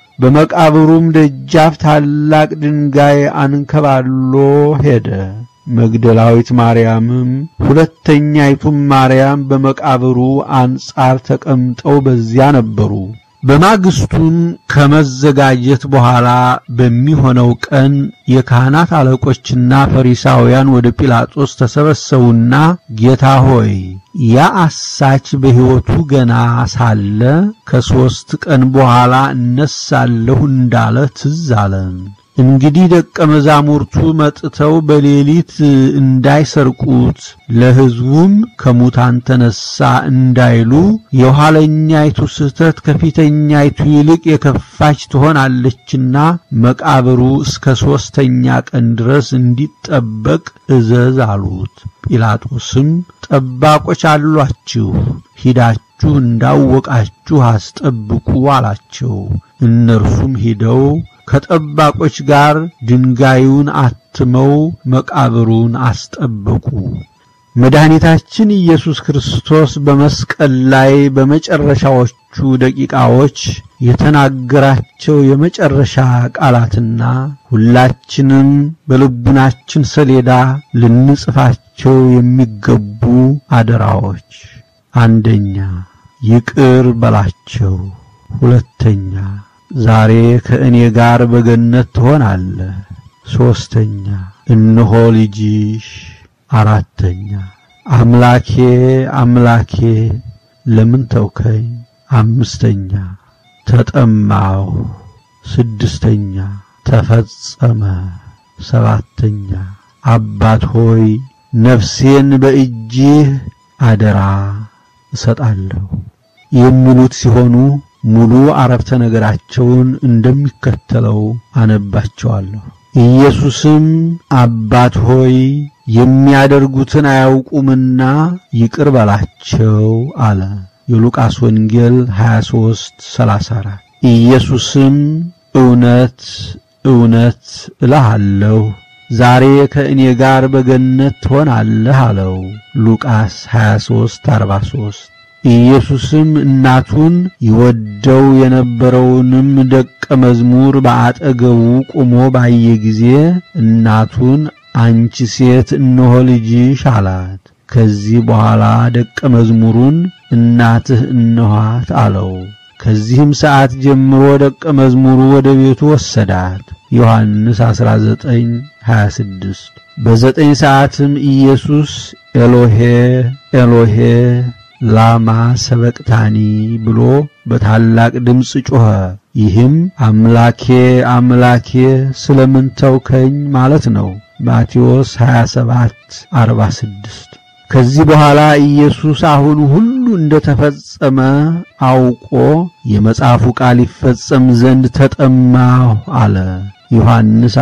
በመቃብሩም ደጃፍ ታላቅ ድንጋይ አንከባሎ ሄደ። መግደላዊት ማርያምም ሁለተኛይቱም ማርያም በመቃብሩ አንጻር ተቀምጠው በዚያ ነበሩ። በማግስቱም ከመዘጋጀት በኋላ በሚሆነው ቀን የካህናት አለቆችና ፈሪሳውያን ወደ ጲላጦስ ተሰበሰቡና ጌታ ሆይ ያ አሳች በሕይወቱ ገና ሳለ ከሦስት ቀን በኋላ እነሳለሁ እንዳለ ትዝ አለን። እንግዲህ ደቀ መዛሙርቱ መጥተው በሌሊት እንዳይሰርቁት ለሕዝቡም ከሙታን ተነሣ እንዳይሉ የኋለኛይቱ ስህተት ከፊተኛይቱ ይልቅ የከፋች ትሆናለችና መቃብሩ እስከ ሦስተኛ ቀን ድረስ እንዲጠበቅ እዘዝ አሉት። ጲላጦስም ጠባቆች አሏችሁ፣ ሂዳችሁ እንዳወቃችሁ አስጠብቁ አላቸው። እነርሱም ሂደው ከጠባቆች ጋር ድንጋዩን አትመው መቃብሩን አስጠበቁ። መድኃኒታችን ኢየሱስ ክርስቶስ በመስቀል ላይ በመጨረሻዎቹ ደቂቃዎች የተናገራቸው የመጨረሻ ቃላትና ሁላችንም በልቡናችን ሰሌዳ ልንጽፋቸው የሚገቡ አደራዎች፣ አንደኛ ይቅር በላቸው፣ ሁለተኛ ዛሬ ከእኔ ጋር በገነት ትሆናለህ፣ ሦስተኛ እነሆ ልጅሽ፣ አራተኛ አምላኬ አምላኬ ለምን ተውከኝ፣ አምስተኛ ተጠማው፣ ስድስተኛ ተፈጸመ፣ ሰባተኛ አባት ሆይ ነፍሴን በእጅህ አደራ እሰጣለሁ የሚሉት ሲሆኑ ሙሉ አረፍተ ነገራቸውን እንደሚከተለው አነባቸዋለሁ። ኢየሱስም አባት ሆይ የሚያደርጉትን አያውቁምና ይቅር በላቸው አለ። የሉቃስ ወንጌል 23 34 ኢየሱስም እውነት እውነት እልሃለሁ ዛሬ ከእኔ ጋር በገነት ትሆናለህ አለው። ሉቃስ 23 43 ኢየሱስም እናቱን ይወደው የነበረውንም ደቀ መዝሙር በአጠገቡ ቆሞ ባየ ጊዜ እናቱን አንቺ ሴት እነሆ ልጅሽ አላት። ከዚህ በኋላ ደቀ መዝሙሩን እናትህ እነኋት አለው። ከዚህም ሰዓት ጀምሮ ደቀ መዝሙሩ ወደ ቤቱ ወሰዳት። ዮሐንስ 19:26 በዘጠኝ ሰዓትም ኢየሱስ ኤሎሄ ኤሎሄ ላማ ሰበቅታኒ ብሎ በታላቅ ድምፅ ጮኸ። ይህም አምላኬ አምላኬ ስለምን ተውከኝ ማለት ነው። ማቴዎስ 27:46 ከዚህ በኋላ ኢየሱስ አሁን ሁሉ እንደተፈጸመ አውቆ የመጽሐፉ ቃል ይፈጸም ዘንድ ተጠማሁ አለ። ዮሐንስ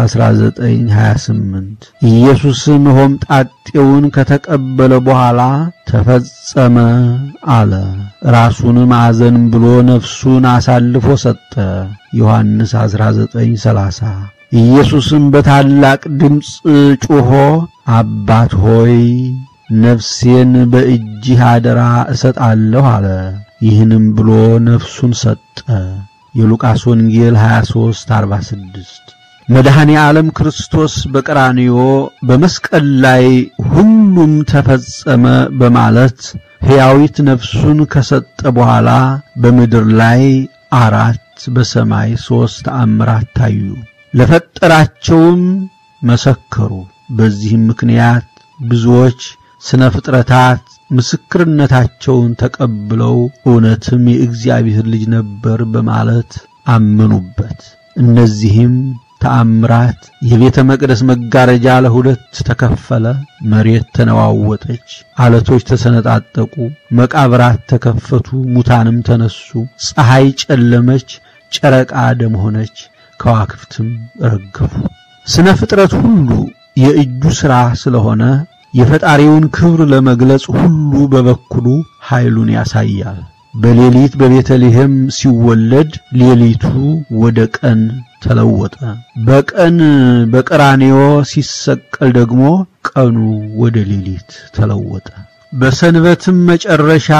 19:28 ኢየሱስም ሆምጣጤውን ከተቀበለ በኋላ ተፈጸመ አለ። ራሱንም አዘን ብሎ ነፍሱን አሳልፎ ሰጠ። ዮሐንስ 19:30 ኢየሱስም በታላቅ ድምፅ ጮኾ አባት ሆይ ነፍሴን በእጅህ አደራ እሰጣለሁ አለ። ይህንም ብሎ ነፍሱን ሰጠ። የሉቃስ ወንጌል 23:46 መድኃኔ ዓለም ክርስቶስ በቀራንዮ በመስቀል ላይ ሁሉም ተፈጸመ በማለት ሕያዊት ነፍሱን ከሰጠ በኋላ በምድር ላይ አራት በሰማይ ሦስት ተአምራት ታዩ። ለፈጠራቸውም መሰከሩ። በዚህም ምክንያት ብዙዎች ስነ ፍጥረታት ምስክርነታቸውን ተቀብለው እውነትም የእግዚአብሔር ልጅ ነበር በማለት አመኑበት። እነዚህም ተአምራት የቤተ መቅደስ መጋረጃ ለሁለት ተከፈለ፣ መሬት ተነዋወጠች፣ አለቶች ተሰነጣጠቁ፣ መቃብራት ተከፈቱ፣ ሙታንም ተነሱ፣ ፀሐይ ጨለመች፣ ጨረቃ ደም ሆነች፣ ከዋክብትም ረገፉ። ስነ ፍጥረት ሁሉ የእጁ ሥራ ስለሆነ የፈጣሪውን ክብር ለመግለጽ ሁሉ በበኩሉ ኃይሉን ያሳያል። በሌሊት በቤተልሔም ሲወለድ ሌሊቱ ወደ ቀን ተለወጠ። በቀን በቀራንዮ ሲሰቀል ደግሞ ቀኑ ወደ ሌሊት ተለወጠ። በሰንበትም መጨረሻ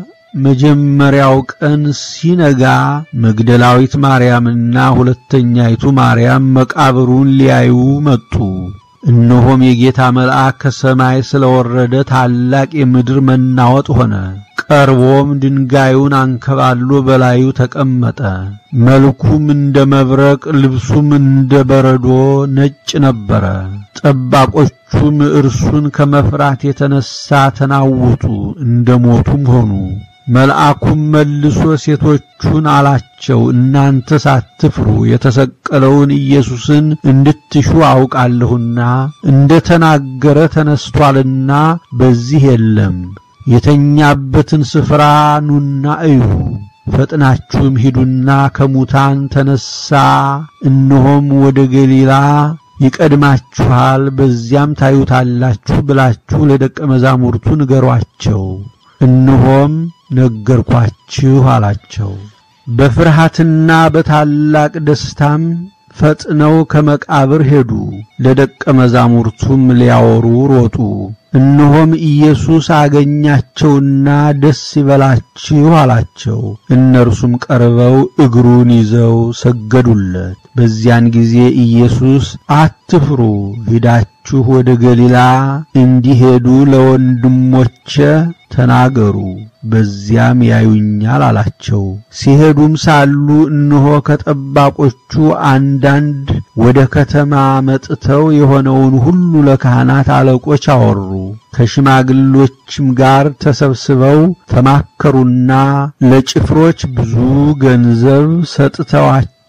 መጀመሪያው ቀን ሲነጋ መግደላዊት ማርያምና ሁለተኛይቱ ማርያም መቃብሩን ሊያዩ መጡ። እነሆም የጌታ መልአክ ከሰማይ ስለወረደ ታላቅ የምድር መናወጥ ሆነ። ቀርቦም ድንጋዩን አንከባሎ በላዩ ተቀመጠ። መልኩም እንደ መብረቅ፣ ልብሱም እንደ በረዶ ነጭ ነበረ። ጠባቆቹም እርሱን ከመፍራት የተነሳ ተናወጡ፣ እንደ ሞቱም ሆኑ። መልአኩም መልሶ ሴቶቹን አላቸው፣ እናንተ ሳትፍሩ የተሰቀለውን ኢየሱስን እንድትሹ አውቃለሁና እንደ ተናገረ ተነስቶአልና በዚህ የለም። የተኛበትን ስፍራ ኑና እዩ። ፈጥናችሁም ሂዱና ከሙታን ተነሣ፣ እነሆም ወደ ገሊላ ይቀድማችኋል፣ በዚያም ታዩታላችሁ ብላችሁ ለደቀ መዛሙርቱ ንገሯቸው። እነሆም ነገርኳችሁ አላቸው። በፍርሃትና በታላቅ ደስታም ፈጥነው ከመቃብር ሄዱ፣ ለደቀ መዛሙርቱም ሊያወሩ ሮጡ። እነሆም ኢየሱስ አገኛቸውና ደስ ይበላችሁ አላቸው። እነርሱም ቀርበው እግሩን ይዘው ሰገዱለት። በዚያን ጊዜ ኢየሱስ አትፍሩ፣ ሂዳችሁ ወደ ገሊላ እንዲሄዱ ለወንድሞቼ ተናገሩ፣ በዚያም ያዩኛል አላቸው። ሲሄዱም ሳሉ እነሆ ከጠባቆቹ አንዳንድ ወደ ከተማ መጥተው የሆነውን ሁሉ ለካህናት አለቆች አወሩ። ከሽማግሎችም ጋር ተሰብስበው ተማከሩና ለጭፍሮች ብዙ ገንዘብ ሰጥተዋቸው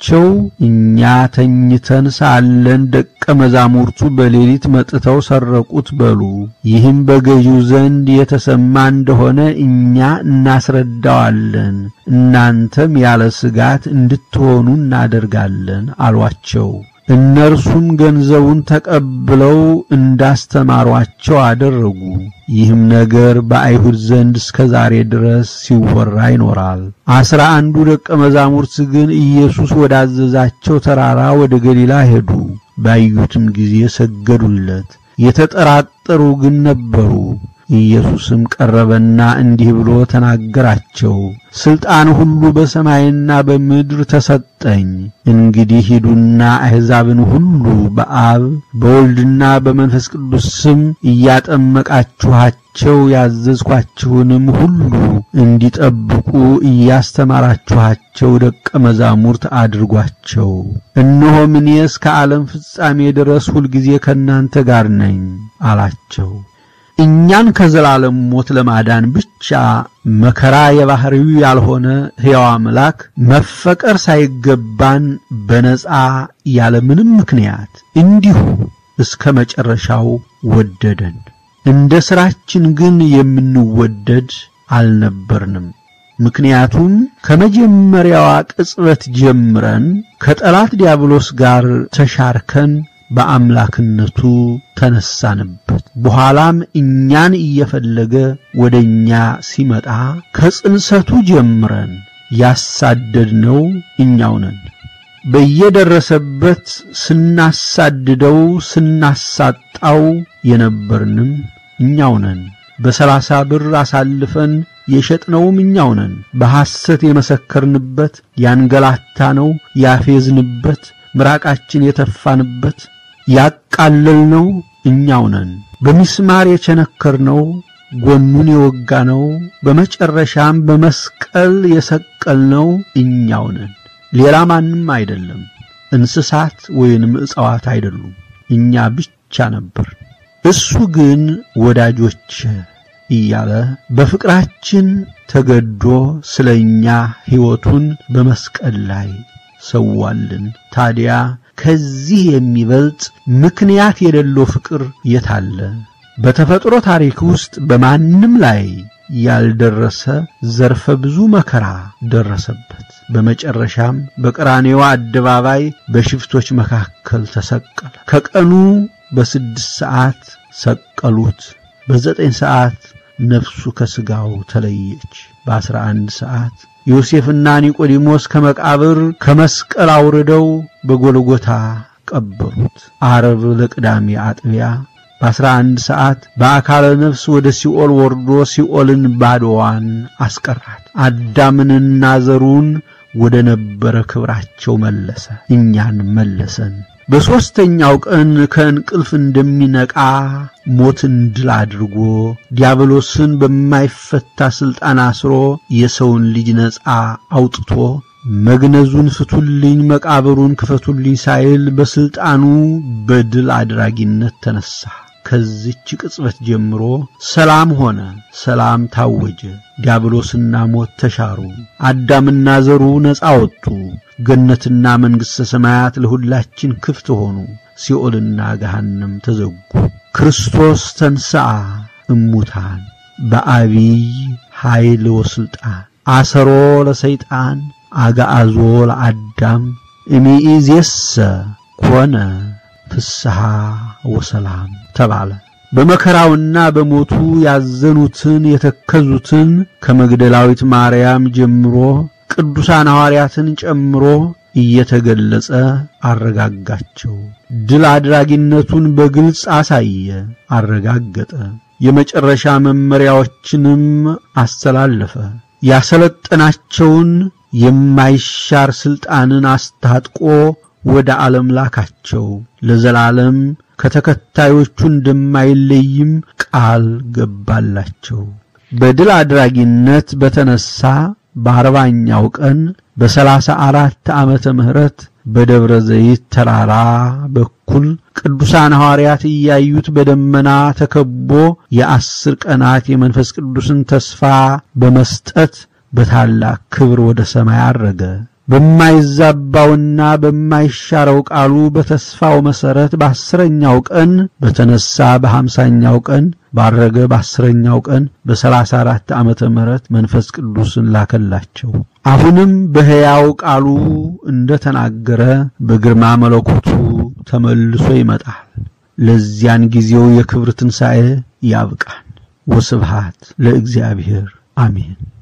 ሲላቸው እኛ ተኝተን ሳለን ደቀ መዛሙርቱ በሌሊት መጥተው ሰረቁት በሉ። ይህም በገዢው ዘንድ የተሰማ እንደሆነ እኛ እናስረዳዋለን፣ እናንተም ያለ ስጋት እንድትሆኑ እናደርጋለን አሏቸው። እነርሱም ገንዘቡን ተቀብለው እንዳስተማሯቸው አደረጉ። ይህም ነገር በአይሁድ ዘንድ እስከ ዛሬ ድረስ ሲወራ ይኖራል። አስራ አንዱ ደቀ መዛሙርት ግን ኢየሱስ ወዳዘዛቸው ተራራ ወደ ገሊላ ሄዱ። ባዩትም ጊዜ ሰገዱለት። የተጠራጠሩ ግን ነበሩ። ኢየሱስም ቀረበና እንዲህ ብሎ ተናገራቸው። ሥልጣን ሁሉ በሰማይና በምድር ተሰጠኝ። እንግዲህ ሂዱና አሕዛብን ሁሉ በአብ በወልድና በመንፈስ ቅዱስ ስም እያጠመቃችኋቸው ያዘዝኳችሁንም ሁሉ እንዲጠብቁ እያስተማራችኋቸው ደቀ መዛሙርት አድርጓቸው። እነሆም እኔ እስከ ዓለም ፍጻሜ ድረስ ሁልጊዜ ከእናንተ ጋር ነኝ አላቸው። እኛን ከዘላለም ሞት ለማዳን ብቻ መከራ የባህሪው ያልሆነ ሕያው አምላክ መፈቀር ሳይገባን በነጻ ያለ ምንም ምክንያት እንዲሁ እስከ መጨረሻው ወደደን። እንደ ሥራችን ግን የምንወደድ አልነበርንም። ምክንያቱም ከመጀመሪያዋ ቅጽበት ጀምረን ከጠላት ዲያብሎስ ጋር ተሻርከን በአምላክነቱ ተነሳንበት። በኋላም እኛን እየፈለገ ወደ እኛ ሲመጣ ከጽንሰቱ ጀምረን ያሳደድነው እኛው ነን። በየደረሰበት ስናሳድደው ስናሳጣው የነበርንም እኛው ነን። በሰላሳ ብር አሳልፈን የሸጥነውም እኛው ነን። በሐሰት የመሰከርንበት፣ ያንገላታነው፣ ያፌዝንበት፣ ምራቃችን የተፋንበት ያቃለልነው እኛው ነን። በሚስማር የቸነከርነው ጎኑን የወጋነው በመጨረሻም በመስቀል የሰቀልነው እኛው ነን። ሌላ ማንም አይደለም። እንስሳት ወይንም ዕፅዋት አይደሉም። እኛ ብቻ ነበር። እሱ ግን ወዳጆች እያለ በፍቅራችን ተገዶ ስለ እኛ ሕይወቱን በመስቀል ላይ ሰዋልን። ታዲያ ከዚህ የሚበልጥ ምክንያት የሌለው ፍቅር የታለ? በተፈጥሮ ታሪክ ውስጥ በማንም ላይ ያልደረሰ ዘርፈ ብዙ መከራ ደረሰበት። በመጨረሻም በቀራንዮ አደባባይ በሽፍቶች መካከል ተሰቀለ። ከቀኑ በስድስት ሰዓት ሰቀሉት። በዘጠኝ ሰዓት ነፍሱ ከሥጋው ተለየች። በአስራ አንድ ሰዓት ዮሴፍና ኒቆዲሞስ ከመቃብር ከመስቀል አውርደው በጎልጎታ ቀበሩት። ዓርብ ለቅዳሜ አጥቢያ በአስራ አንድ ሰዓት በአካለ ነፍስ ወደ ሲኦል ወርዶ ሲኦልን ባዶዋን አስቀራት። አዳምንና ዘሩን ወደ ነበረ ክብራቸው መለሰ፣ እኛን መለሰን። በሦስተኛው ቀን ከእንቅልፍ እንደሚነቃ ሞትን ድል አድርጎ ዲያብሎስን በማይፈታ ሥልጣን አስሮ የሰውን ልጅ ነፃ አውጥቶ መግነዙን ፍቱልኝ፣ መቃብሩን ክፈቱልኝ ሳይል በሥልጣኑ በድል አድራጊነት ተነሣ። ከዚች ቅጽበት ጀምሮ ሰላም ሆነ፣ ሰላም ታወጀ። ዲያብሎስና ሞት ተሻሩ። አዳምና ዘሩ ነፃ ወጡ። ገነትና መንግሥተ ሰማያት ለሁላችን ክፍት ሆኑ። ሲኦልና ገሃነም ተዘጉ። ክርስቶስ ተንሥአ እሙታን በአቢይ ኃይል ወሥልጣን አሰሮ ለሰይጣን አጋአዞ ለአዳም እሚኢዜሰ ኮነ ፍስሐ ወሰላም ተባለ። በመከራውና በሞቱ ያዘኑትን የተከዙትን ከመግደላዊት ማርያም ጀምሮ ቅዱሳን ሐዋርያትን ጨምሮ እየተገለጸ አረጋጋቸው። ድል አድራጊነቱን በግልጽ አሳየ፣ አረጋገጠ። የመጨረሻ መመሪያዎችንም አስተላለፈ። ያሰለጠናቸውን የማይሻር ሥልጣንን አስታጥቆ ወደ ዓለም ላካቸው። ለዘላለም ከተከታዮቹ እንደማይለይም ቃል ገባላቸው። በድል አድራጊነት በተነሳ በአርባኛው ቀን በሰላሳ አራት ዓመተ ምህረት በደብረ ዘይት ተራራ በኩል ቅዱሳን ሐዋርያት እያዩት በደመና ተከቦ የአስር ቀናት የመንፈስ ቅዱስን ተስፋ በመስጠት በታላቅ ክብር ወደ ሰማይ አረገ። በማይዛባውና በማይሻረው ቃሉ በተስፋው መሠረት በአስረኛው ቀን በተነሳ በሀምሳኛው ቀን ባረገ በአስረኛው ቀን በሰላሳ አራት ዓመተ ምህረት መንፈስ ቅዱስን ላከላቸው። አሁንም በሕያው ቃሉ እንደ ተናገረ በግርማ መለኮቱ ተመልሶ ይመጣል። ለዚያን ጊዜው የክብር ትንሣኤ ያብቃን። ወስብሃት ለእግዚአብሔር አሜን።